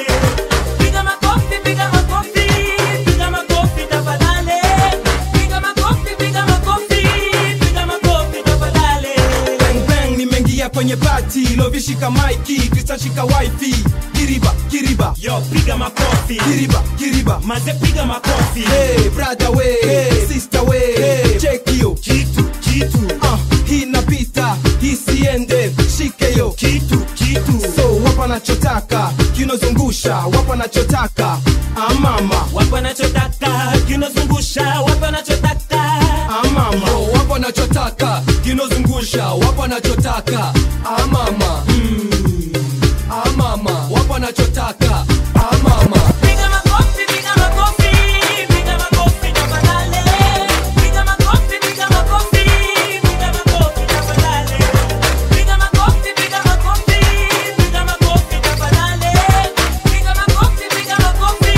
Speaker 7: ingia kwenye pati lovishika maiki kristanshika wifi kiriba kiriba
Speaker 8: yo piga makofi
Speaker 7: kiriba kiriba
Speaker 8: maze piga makofi
Speaker 7: hey, brother we hey, sister we hey, check hiyo
Speaker 8: kitu kitu
Speaker 7: uh, hii napita hii siende shike yo
Speaker 8: kitu kitu
Speaker 7: so wapa nachotaka kinozungusha wapa nachotaka amama
Speaker 8: wapa nachotaka kinozungusha wapa nachotaka
Speaker 7: amama
Speaker 3: Yo, wapo nachotaka kinozungusha wapo nachotaka amama mm. amama wapo nachotaka amama
Speaker 8: piga makofi piga makofi piga makofi tafadhali piga makofi piga makofi piga makofi tafadhali piga makofi piga makofi piga makofi tafadhali piga makofi piga makofi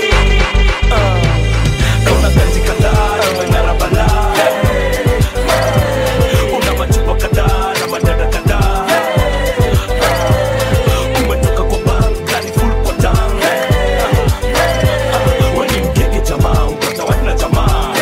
Speaker 9: Kauna kazi kadhaa imeng'ara balaa una machupa kadhaa na madada kadhaa umetoka kwa bank gari full kwa tank weni mgege jamaa upata wana jamaa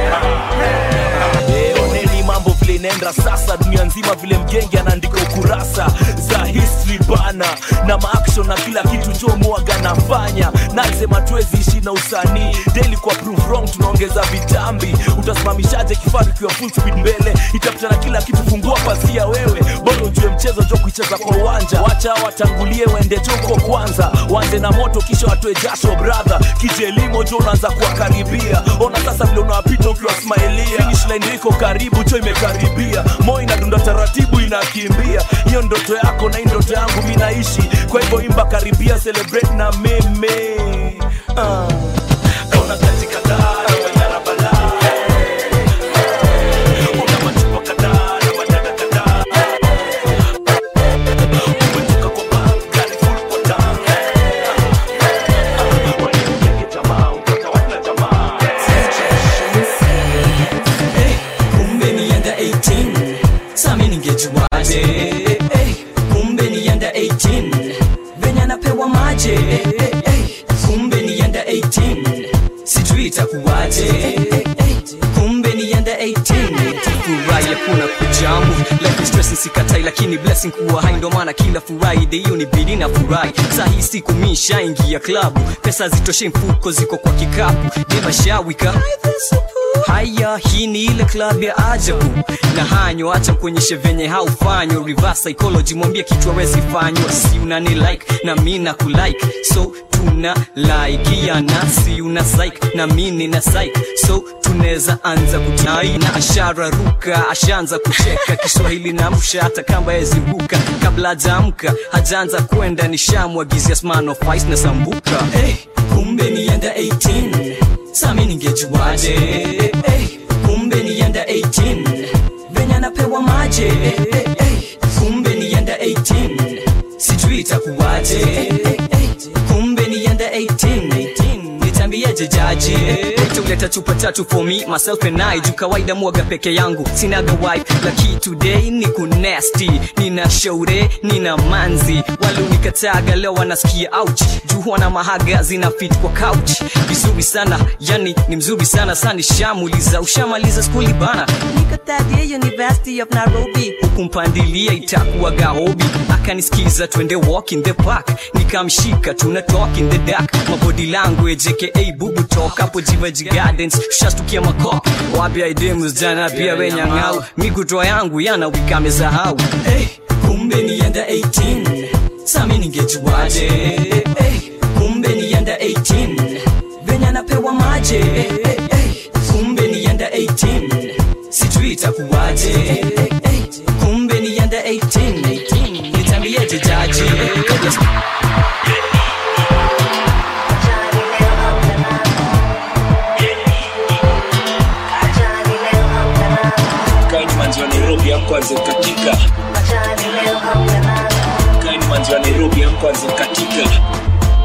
Speaker 9: Eh, oneni mambo vile inaenda sasa dunia nzima vile mgenge anaandika ukurasa za history bana na maaction na kila kitu jo mwaga nafanya nasema tuwezi ishi na usanii daily kwa prove wrong tunaongeza vitambi utasimamishaje kifaru ikiwa full speed mbele itapita na kila kitu fungua pasia wewe bado ujue mchezo jo kuicheza kwa uwanja wacha watangulie waende joko kwanza wanze na moto kisha watoe jasho brother kijelimo jo unaanza kuwakaribia ona sasa vile unawapita ukiwa smailia finish line iko karibu cho imekaribia moyo inadunda taratibu inakimbia hiyo ndoto yako na hii ndoto yangu mi naishi kwa hivyo imba karibia celebrate na meme uh. kauna kazi kadhaa imeng'ara balaa una machupa kadhaa na madada kadhaa umetoka kwa bank gari full kwa tank weni mgenge jamaa upata wana jamaa
Speaker 2: kumbe nienda 18 sami ningejuaje hey, kumbe nienda 18 venye anapewa maje hey, hey, kumbe nienda 18 sijui itakuwaje hey, hey, kumbe nienda 18 furahi hakuna kujamu life is stress sikatai lakini blessing kuwa hai ndo maana kila friday hiyo ni bidi na furahi saa hii siku mi shaingia klabu pesa zitoshe mfuko ziko kwa kikapu devashawika haya hii ni ile club ya ajabu na hanyo acha mkuonyeshe venye haufanywa reverse psychology mwambie kitu awezi fanywa si unani like na mi na kulike so tuna laikiana si una psych na mi nina psych so tunaweza anza kutai na ashara ruka ashaanza kucheka kiswahili na msha hata kamba yezibuka kabla hajaamka hajaanza kwenda nishamwagizia smanofice na sambuka hey, kumbe nienda 18 sami ningejuaje hey, kumbe nienda 18 venye anapewa maje hey, hey, kumbe nienda 18 sijui itakuwaje hey, hey, kumbe nienda 18 nitambieje jaji tuleta chupa tatu for me myself and I juu kawaida mwaga peke yangu sinaga wife laki today ni kunesti nina shaure nina manzi wale unikataga leo wanasikia ouch juu wana mahaga zina fit kwa couch vizuri sana yani ni mzuri sana sani shamuliza ushamaliza skuli bana niko third year university of nairobi huku mpandilia itakuwa gahobi akanisikiza twende walk in the park nikamshika tuna talk in the dark mabody language aka bubu talk hapo jivaji gardens tushastukia makop wapi aidemus jana pia wenyang'au mikutoa yangu yana wikamesahau hey, kumbe nienda 18 sami ningejuaje hey, kumbe nienda 18 venye anapewa maje hey, hey, kumbe nienda 18 sijui itakuwaje hey, hey, kumbe nienda 18 nitambieje jaji kabla
Speaker 9: kaini manzi wa nairobi amkwanze katika kaini manzi wa nairobi amkwanze katika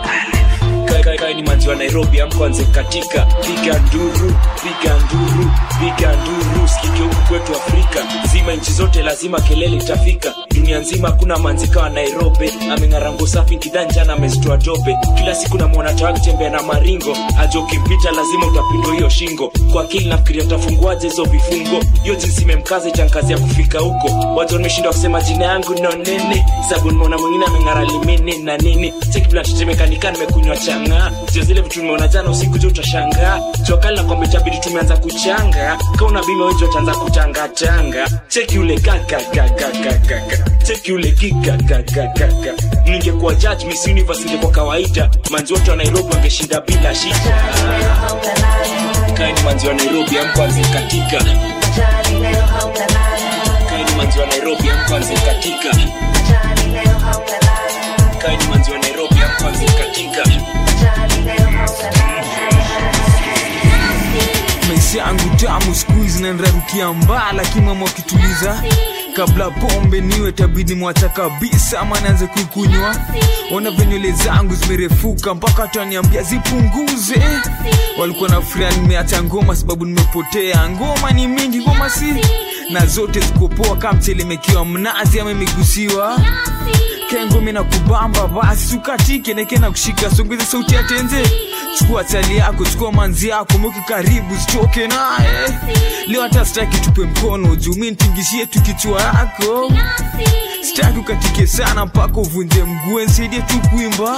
Speaker 9: Ka- ka- kaini manzi wa nairobi amkwanze katika piga nduru piga nduru piga nduru sikike huku kwetu afrika zima nchi zote lazima kelele itafika dunia nzima hakuna manzika wa nairobi ameng'arango safi kidhanjana amezitoa dope kila siku namwona tawa akitembea na maringo aja ukimpita lazima utapindwa hiyo shingo kwa akili nafikiria utafunguaje hizo vifungo hiyo jinsi imemkaza itankazi ya kufika huko watu wameshindwa kusema jina yangu no nini sabu nimeona mwingine ameng'ara limini na nini chekiblatetemekanika nimekunywa chang'aa sio zile vitu nimeona jana usiku jo utashangaa juakali na kwamba itabidi tumeanza kuchanga kauna bima wetu ataanza kutangatanga cheki ule kakakakakakaka cheki ule kikakakakaka ningekuwa judge miss universe ingekuwa kawaida manzi wote wa nairobi wangeshinda bila shida kaini manzi wa nairobi amkwanze katika kaini manzi wa nairobi amkwanze katika kaini manzi wa nairobi amkwanze katika
Speaker 13: maisha yangu tamu siku hizi nanrarukia mbaa lakini mama wakituliza kabla pombe niwe tabidi mwacha kabisa ama naanze kuikunywa ona venywele zangu zimerefuka mpaka taniambia zipunguze walikuwa na furia nimeacha ngoma sababu nimepotea ngoma ni mingi ngoma si na zote zikopoa kama mchelemekiwa mnazi ama imegusiwa kengome na kubamba basi ukatike neke na kushika songeze sauti ya tenze chukua chali yako chukua manzi yako mweke karibu zitoke naye leo hata sitaki tupe mkono juu mi ntingishie tu kichwa yako sitaki ukatike sana mpaka uvunje mguu nsaidie tu kuimba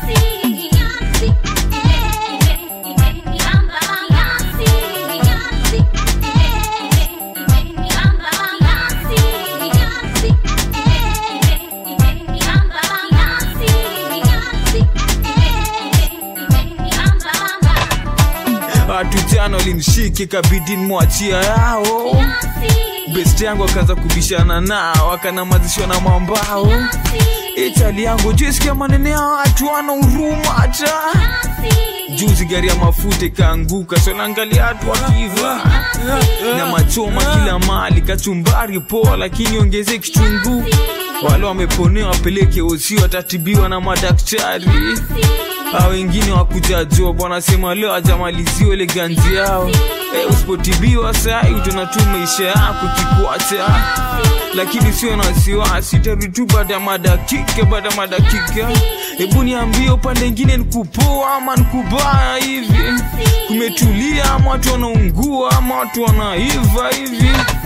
Speaker 13: watu jana walimshike kabidi mwachia yao best yangu akaanza kubishana nao akanamazishwa na mambao itali yangu jisikia manene ya watu wana huruma hata juzi gari ya mafuta ikaanguka sonaangalia watu wakiva na machoma kila mali kachumbari poa lakini ongeze kichungu wale wameponewa wapeleke osi watatibiwa na madaktari a wengine wakuja job wanasema leo ajamaliziwa ile ganzi yao e, usipotibiwa sai utaona tu maisha yako kikwata lakini sio na wasiwasi tarudi tu baada ya madakika baada ya madakika hebu niambie upande ingine nikupoa ama nikubaya hivi kumetulia ama watu wanaungua ama watu wanaiva hivi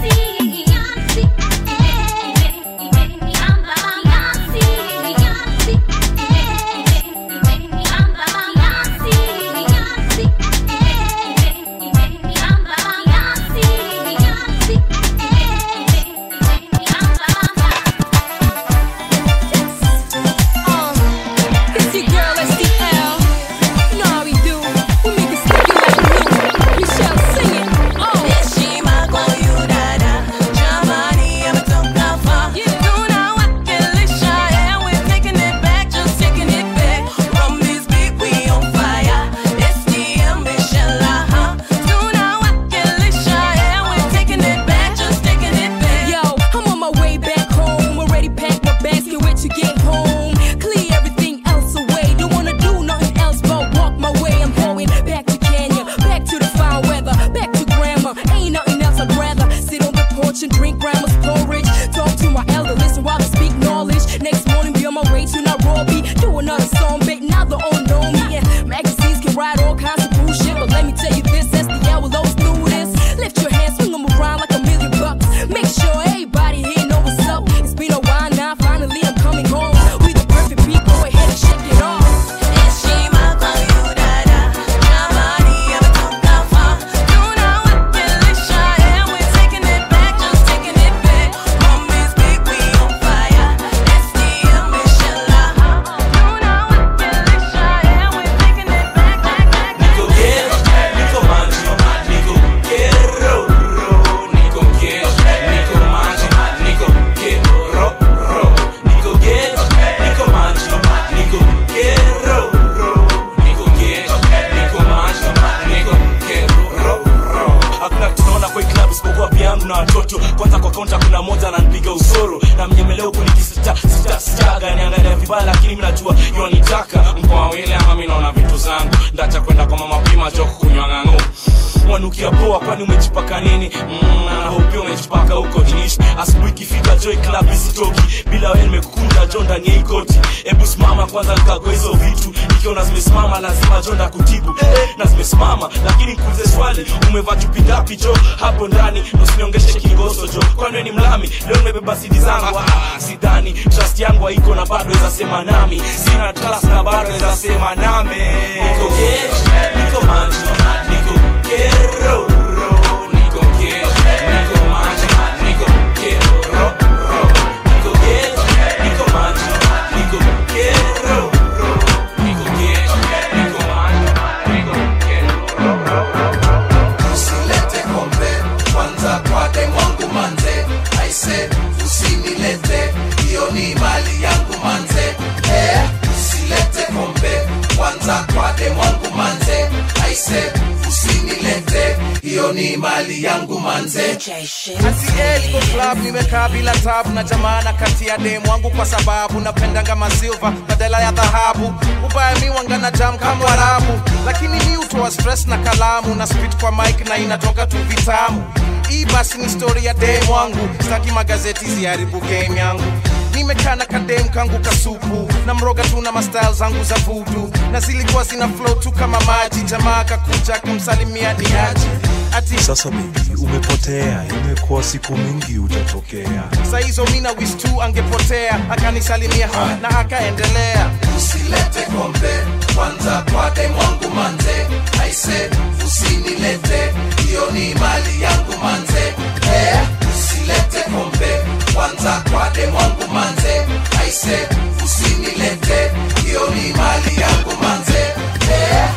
Speaker 14: It's your girl SDL. You know how we do. We make it sticky like glue. Michelle, sing it. Oh.
Speaker 6: Heshima kwa huyu dada, jamani ametoka far. Tunawakilisha, yeah, we're taking it back, just taking it back. From this beat, we on fire. SDM, Michelle, uh-huh. Tunawakilisha, yeah, we're taking it back, just taking it back.
Speaker 14: Yo, I'm on my way back home. Already packed my bags, can't wait to get home. Clear everything else away. Don't wanna do nothing else but walk my way. I'm going back to Kenya, back to the foul weather, back to grandma. Ain't nothing else I'd rather sit on the porch and drink grandma's porridge. Talk to my elder, listen while I speak knowledge. Next morning, be on my way to Nairobi. Do another song, bait, now they all know me. And magazines can write all kinds of bullshit, but let me tell you this: SDL will always do this. Lift your hands, swing 'em around like a million bucks. Make sure everybody here know what's up. It's been a while now, finally I'm coming home. We the perfect people, go ahead and shake it off.
Speaker 6: Heshima kwa huyu dada, jamani ametoka far. Tunawakilisha, yeah, we're taking it back, just taking it back. From this beat, we on fire. SDM, Michelle, uh-huh.
Speaker 9: kwani umejipaka nini mm, anahopia umejipaka huko jish asubuhi ikifika joy club isitoki bila wewe nimekukunda jo ndani ya hii koti hebu simama kwanza nikagua hizo vitu ikiona zimesimama lazima jo ndakutibu eh, na zimesimama lakini nikuulize swali umevaa chupi ngapi jo hapo ndani usiniongeshe kigoso jo kwani wewe ni mlami leo nimebeba sidi zangu ah, sidhani trust yangu haiko na bado weza sema nami sina class na bado weza sema nami niko gesh niko manji niko kero niko gesh niko manji niko kero niko gesh niko manji niko kero niko gesh niko manji niko
Speaker 6: usilete kombe kwanza kwa demwangu manze aise usinilete hiyo ni mali yangu manze eh, usilete kombe kwanza kwa demwangu manze aise usinilete hiyo ni mali yangu manze
Speaker 15: Ati club nimekaa bila tabu na jamana kati ya demu wangu kwa sababu napendanga masilva badala ya dhahabu ubaya mi wangana jam kama warabu lakini mi utoa stress na kalamu na spit kwa mic na inatoka tu vitamu hii basi ni story ya demu wangu staki magazeti ziharibu game yangu nimekaa na kadem kangu kasupu na mroga tu na mastyle zangu za vudu na zilikuwa zina flow tu kama maji jamaa akakuja akamsalimia ni aji ati
Speaker 16: sasa bebi umepotea imekuwa siku mingi utatokea
Speaker 15: saizo mina wis tu angepotea akanisalimia na akaendelea
Speaker 6: usilete kombe kwanza kwa demwangu manze aise usinilete hiyo ni mali yangu manze eh, usilete kombe kwanza kwa demwangu manze aise usinilete hiyo ni mali yangu manze eh.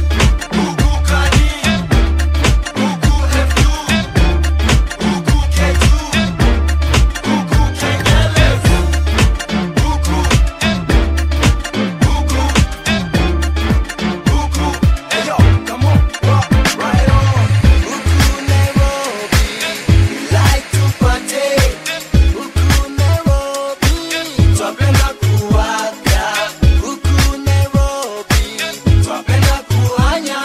Speaker 4: like to party huku Nairobi, twapenda kuwaga huku Nairobi, twapenda kuhanya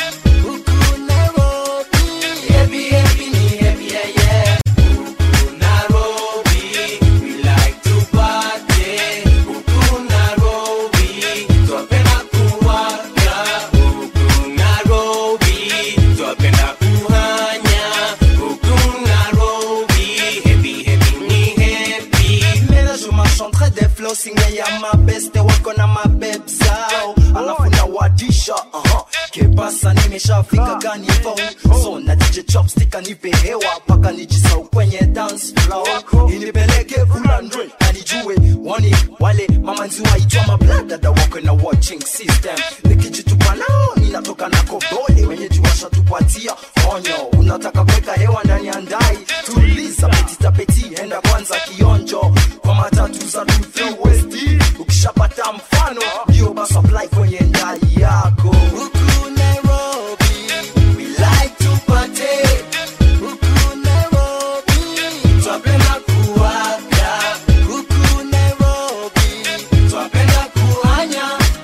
Speaker 4: huku Nairobi, happy happy ni happy yeah yeah. Huku Nairobi, we like to party huku Nairobi, twapenda kuwaga huku Nairobi, twapenda kuhanya huku Nairobi, happy happy ni happy.
Speaker 17: Mera je m'enchanterai des flows signé ya mabeste wako na mabeb zao alafu na wadisha uh-huh. kebasa nimeshafika gani phone so na DJ chopstick anipe hewa paka nijisau kwenye dance floor inipeleke fulandre anijue wani wale mamanzi waitwa mabladada wako na watching system nikijitupa nao ninatoka na kobole wenyeji washatupatia onyo unataka kuweka hewa ndani ya ndai tuliza petitapeti enda kwanza kionjo kwa matatu za Truth West ukishapata mfano ndio basi apply kwenye ndai yako
Speaker 4: Huku Nairobi, we like to party. Huku Nairobi, twapenda kuwaga. Huku Nairobi, twapenda kuhanya.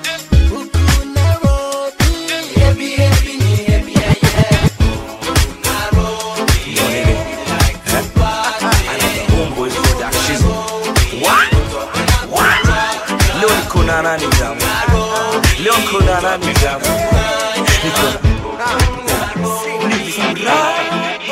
Speaker 4: Huku Nairobi, happy happy ni happy yeah yeah. Huku Nairobi, we like to party.
Speaker 9: Homeboy Production. What? What? Leo niko na nani jamu? Leo niko na nani jamu? Niko ni furaha.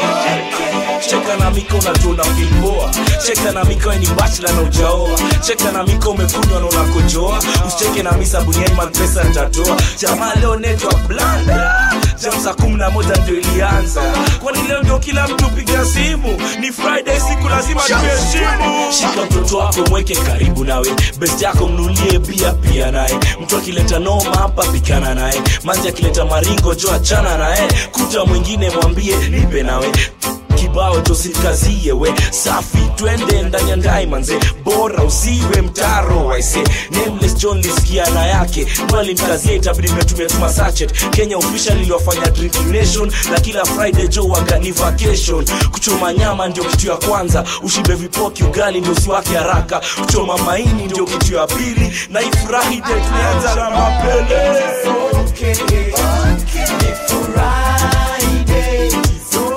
Speaker 9: Cheka na miko unatuna filpoa cheka na miko ni bachla na ujaoa cheka na miko umekunywa na unakojoa usicheke na misa buniani mapesa nitatoa jamaa leo netwa blanda jam saa kumi na moja ndio ilianza kwani leo ndio kila mtu piga simu ni friday siku lazima tuheshimu shika mtoto wako mweke karibu nawe best yako mnulie bia pia naye mtu akileta noma hapa pikana naye manzi akileta maringo jo achana naye kuta mwingine mwambie nipe nawe kibao tosikazie we safi twende ndani ya ndai manze bora usiwe mtaro waise nameless john lisikia na yake bali mkazie itabidi mmetumia tuma sachet kenya official iliwafanya drinking nation na kila friday jo wangani vacation kuchoma nyama ndio kitu ya kwanza ushibe vipoki ugali ndio usiwake haraka kuchoma maini ndio kitu ya pili na ifurahi de tulianza na mapele
Speaker 4: Friday,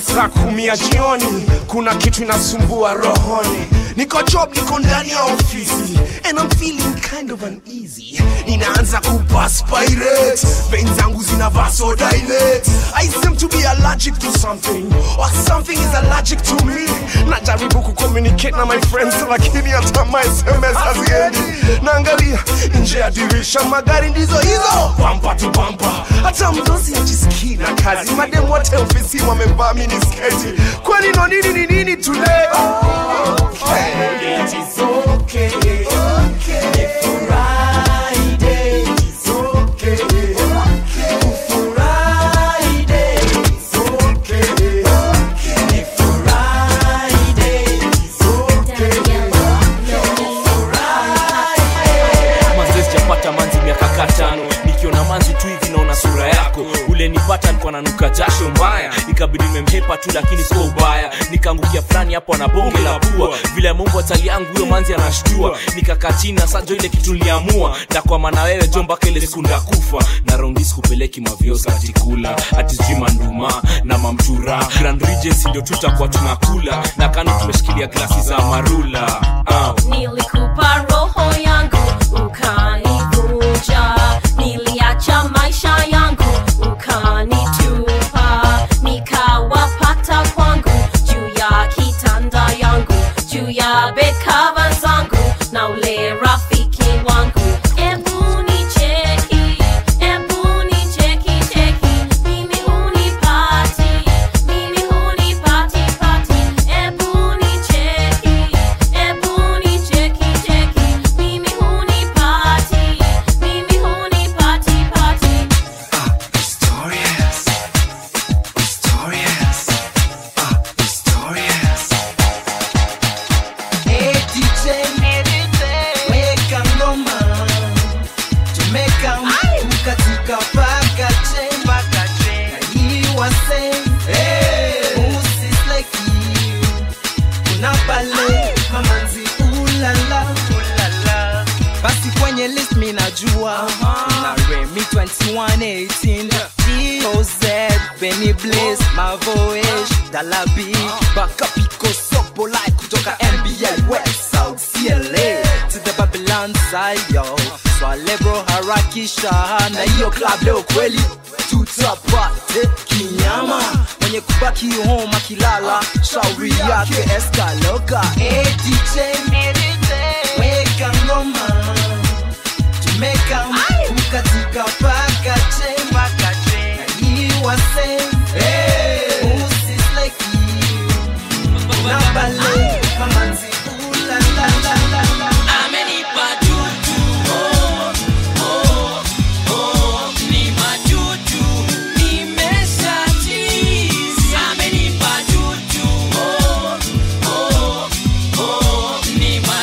Speaker 1: saa kumi ya jioni kuna kitu inasumbua rohoni niko job niko ndani ya ofisi and I'm feeling kind of uneasy ninaanza kuperspirate vein zangu zina vasodilate I seem to be allergic to something or something is allergic to me najaribu kucommunicate na my friends lakini hata my sms haziendi naangalia nje ya dirisha magari ndizo hizo bampa tu bampa hata mdosi ajisikii na kazi mademu wote ofisi wamevaa minisketi kwani no nini ni nini today okay. It is okay. Okay. Friday. It's okay. Friday. It's okay. Ni Friday. It's
Speaker 9: manzi sijapata manzi miaka katano nikiona manzi tu hivi naona sura yako ule nipata alikuwa nanuka jasho mbaya ikabidi nimemhepa tu lakini sio ubaya nikaangukia fulani hapo na bonge la pua vile mungu atali yangu huyo manzi anashtua nikakaa chini na sajo ile kitu niliamua ndakwama na wewe jo mpaka ile siku ndakufa na raundi sikupeleki maviosa atikula atijui manduma na mamtura grand regency ndio tutakuwa tunakula na kando tumeshikilia glasi za marula uh.
Speaker 11: nilikupa roho yangu ukanivunja niliacha maisha yangu ukanitupa nikawapata kwangu juu ya kitanda yangu juu ya bekava zangu na ule rafiki wangu Ebu nicheki, ebu nicheki, cheki. Mimi hunipati, mimi hunipati, pati. Ebu nicheki, ebu nicheki, cheki. Mimi hunipati, mimi hunipati, pati.
Speaker 4: Historias. Historias. Ah, historias. Hey DJ, weka ngoma. Tumeka mkatika paka che. Na hii wase, usisleki. Kuna pale mamanzi ulala. Basi kwenye list mi najua na Remy 2118 DOZ Benny Blaze Mavoish Dalabi Baka Pico Sopo Like kutoka NBA West South CLA to the Babylon side yo Swale bro harakisha na hiyo club leo kweli tutapate kinyama mwenye kubaki home akilala shauri yake eskaloka hey, DJ weka ngoma tumeka ukatika paka che na hii wase usisleki na bale mamanzi ulalalala
Speaker 2: amenipa juju oh, oh, oh, ni majuju nimeshatizi amenipa juju oh, oh, oh, ni majuju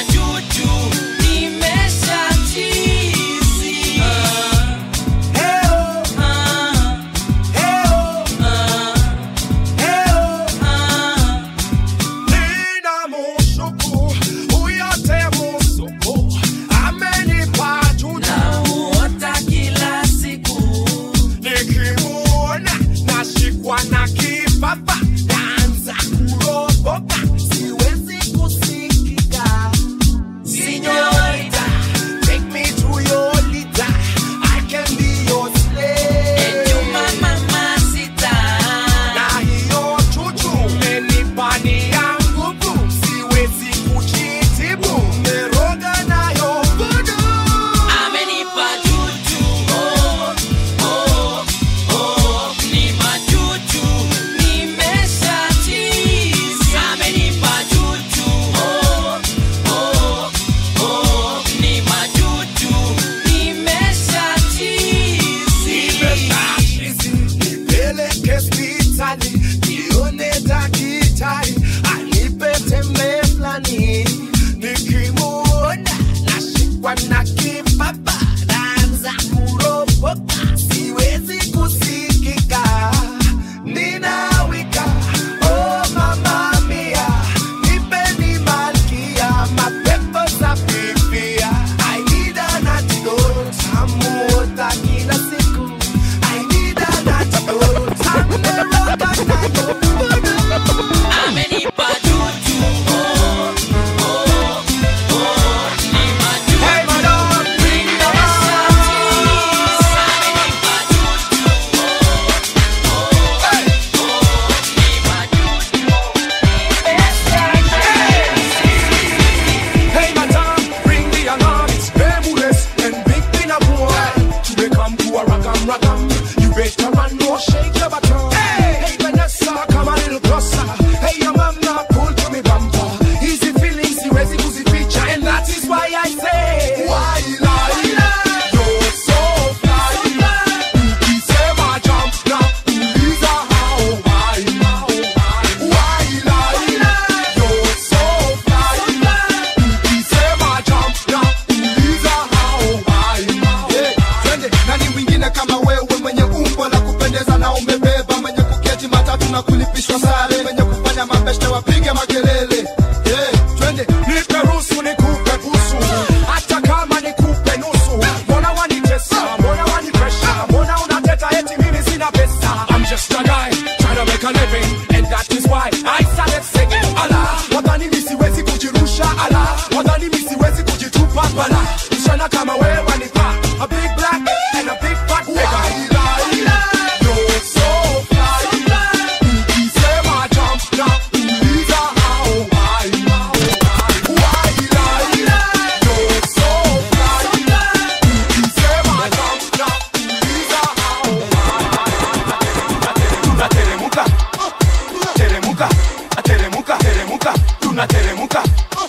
Speaker 18: wavalishwa sare wenye kufanya mabeshte wapige makelele yeah, twende
Speaker 1: nipe ruhusu nikupe busu hata kama nikupe nusu mbona wanitesa mbona wanipresha mbona unateta eti mimi sina pesa I'm just a guy trying to make a living and that is why I started singing ala wadhani mi siwezi kujirusha ala wadhani mi siwezi kujitupa bala msichana kama wewe wanipa a big black and a big fat nigga You're so fly ukisema jump na uliza how high
Speaker 19: tunateremuka teremuka ateremuka teremuka tunateremuka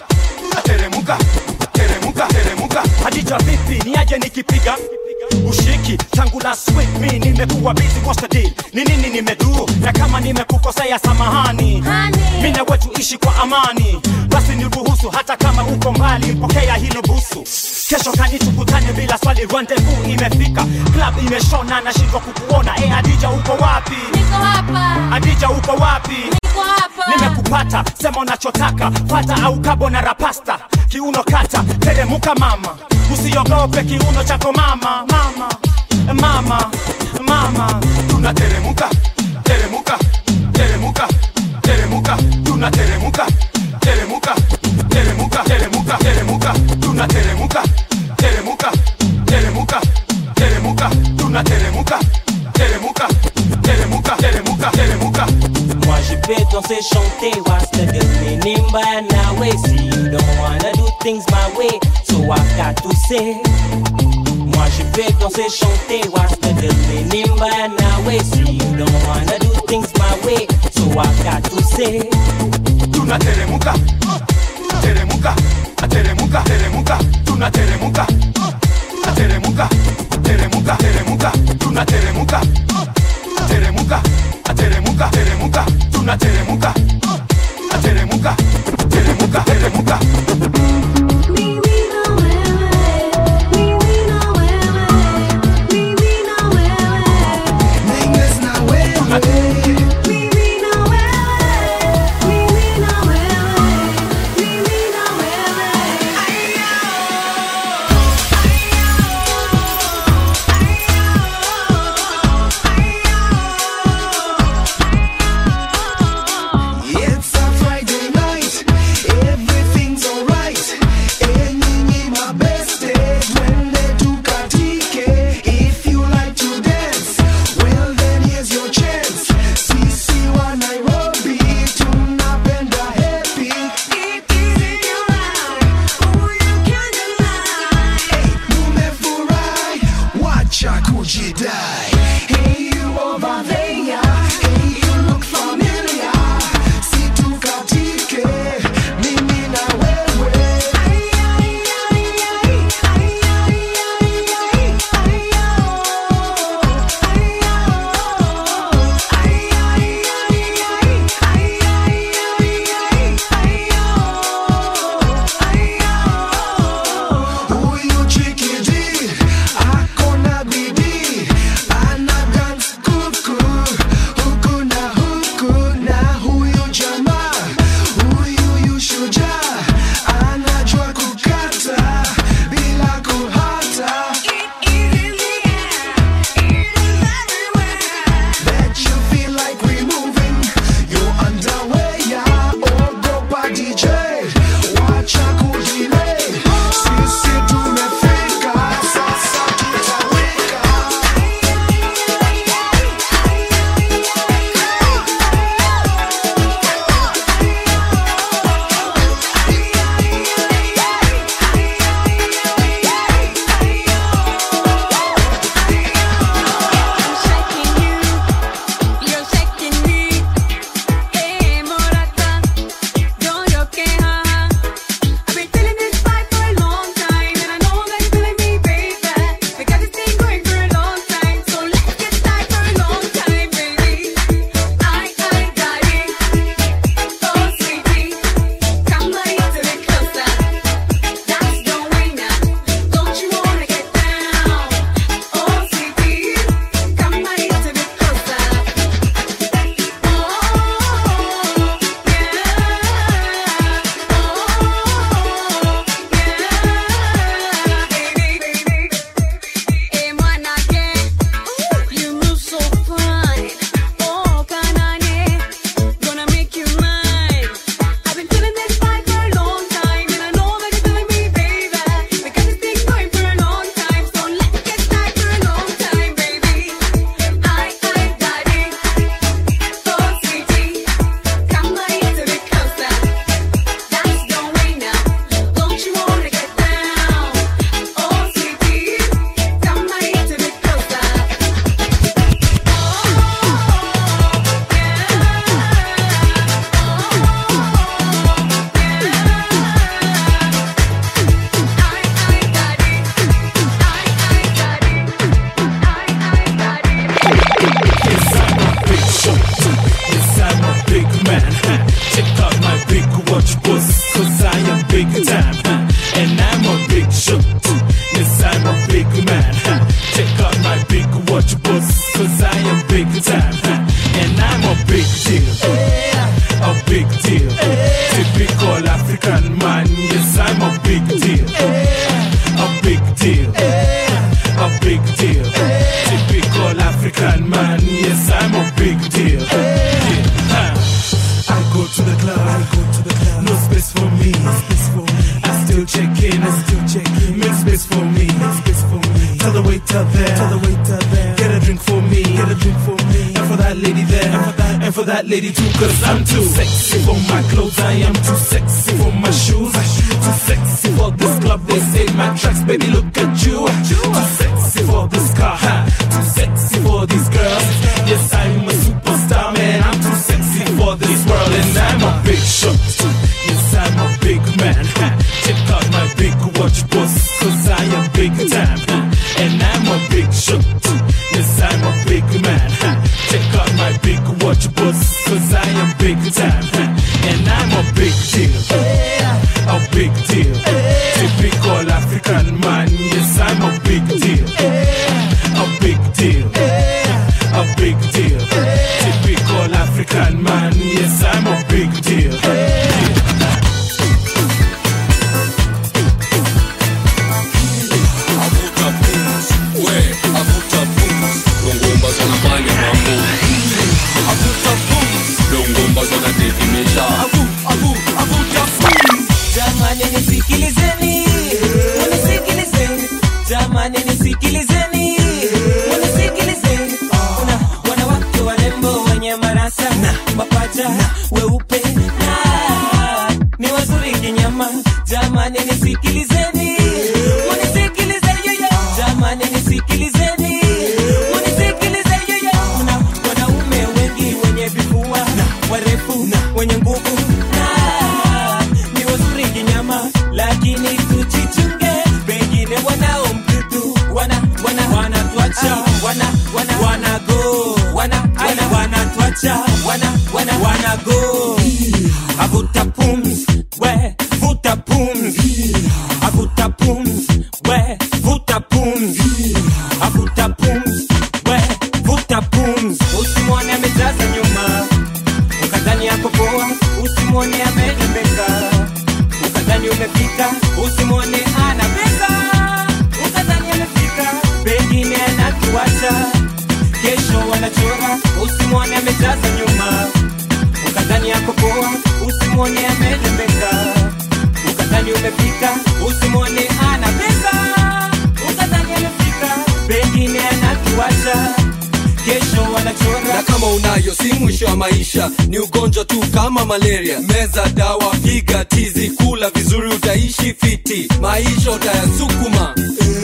Speaker 19: ateremuka teremuka teremuka
Speaker 20: hadija vipi niaje nikipiga ushiki tangu last week mi nimekuwa busy what's the deal ni nini nimedu na kama nimekukosea samahani mi na wetu ishi kwa amani basi niruhusu hata kama uko mbali pokea hilo busu kesho kani tukutane bila swali rendezvous imefika club imeshona nashindwa kukuona e adija uko wapi
Speaker 11: Niko hapa.
Speaker 20: adija uko wapi
Speaker 11: Niko hapa.
Speaker 20: nimekupata sema unachotaka fata au kabo na rapasta kiuno kata teremuka mama usiogope kiuno chako mama mama mama mama
Speaker 19: tunateremuka teremuka teremuka teremuka tunateremuka teremuka teremuka teremuka teremuka tunateremuka teremuka teremuka teremuka tunateremuka teremuka teremuka teremuka teremuka
Speaker 24: Moi je vais danser, chanter, what's the deal? Nimba nawe, see you don't wanna do things my way, so I got to say. Moi je vais danser, chanter, what's the deal? Nimba nawe, see you don't wanna do things my way, so I got to say.
Speaker 19: tunateremuka teremuka ateremuka teremuka tunateremuka ateremuka teremuka teremuka tunateremuka teremuka ateremuka teremuka tunateremuka ateremuka teremuka teremuka
Speaker 4: It's a Friday night, everything
Speaker 1: Make space for me. Make space for me. Tell the waiter there. Tell the waiter there. Get a drink for me. Get a drink for me. And for that lady there. And for that, and for that lady too. Cause I'm too sexy for my clothes. I am too sexy for my shoes. Too sexy for this club. They say my tracks, baby. Look at you. Too sexy for this car. huh? Too sexy for these girls. Yes, I'm a superstar, man. I'm too sexy for this world. And I'm a big shot. Yes, I'm a big man. huh? Check out my big watch, boss. Cause I am big time. huh? And I'm a big shot. Yes, I'm a big man. huh? Check out my big watch, boss. Cause I am big time. huh? And I'm a big deal. A big deal. Typical African man. Yes, I'm a big deal. A big deal. A big deal. Typical African man. Yes, I'm a big deal.
Speaker 2: Jamani nisikilizeni, unisikilizeni. Jamani nisikilizeni, unisikilizeni. Kuna wanawake warembo wenye marasa na mapacha weupe na ni wazuri kinyama. Jamani nisikilizeni, unisikilizeni yoyo. Jamani nisikilizeni, unisikilizeni yoyo. Kuna wanaume wengi wenye vifua na warefu na wenye nguvu na ni wazuri kinyama, lakini tujichunge, pengine wanao mdudu wana wana wanatuacha wana wana wana go wana wana wanatuacha wana wana wana go avuta pumzi we vuta pumzi avuta pumzi we vuta pumzi avuta pumzi we vuta pumzi usimwone amejaza nyuma ukadhani yako poa usimwone amerembeka ukadhani umefika usimwone ana pesa ukadhani amefika pengine anatuacha kesho wanachora usimwone amejaza nyuma ukadhani yako poa usimwone amerembeka ukadhani umefika usimwone ana pesa ukadhani amefika pengine anatuacha kesho wanachora
Speaker 6: na kama unayo si mwisho wa maisha ni ugonjwa tu kama malaria meza dawa piga tizi kula vizuri utaishi fiti maisha utayasukuma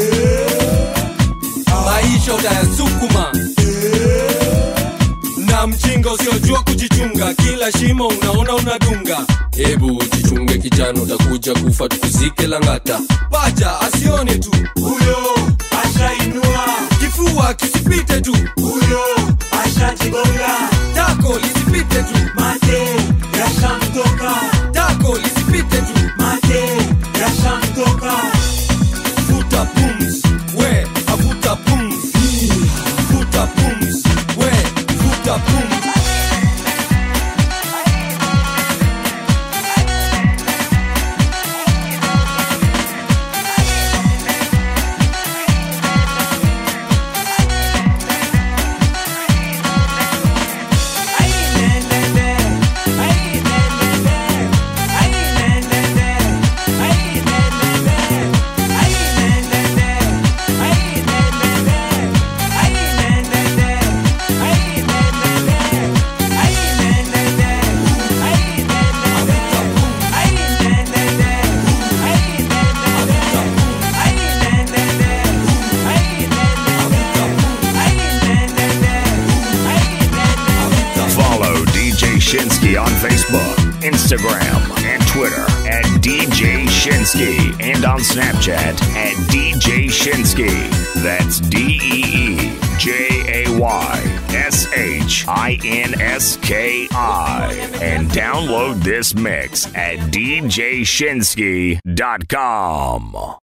Speaker 6: maisha utayasukuma na mjinga usiojua kujichunga kila shimo unaona unadunga hebu jichunge kijana utakuja kufa tukuzike langata paja asione tu huyo ashainua kifua kisipite tu huyo ashajigonga tako lisipite tu mate yashamtoka tako lisipite tu mate yashamtoka futa pums we avuta pums futa pums we futa pums
Speaker 12: Follow DJ Shinsky on Facebook, Instagram, and Twitter at DJ Shinsky and on Snapchat at DJ Shinsky. That's D E E J A Y S H I N S K I. And download this mix at DJShinsky.com.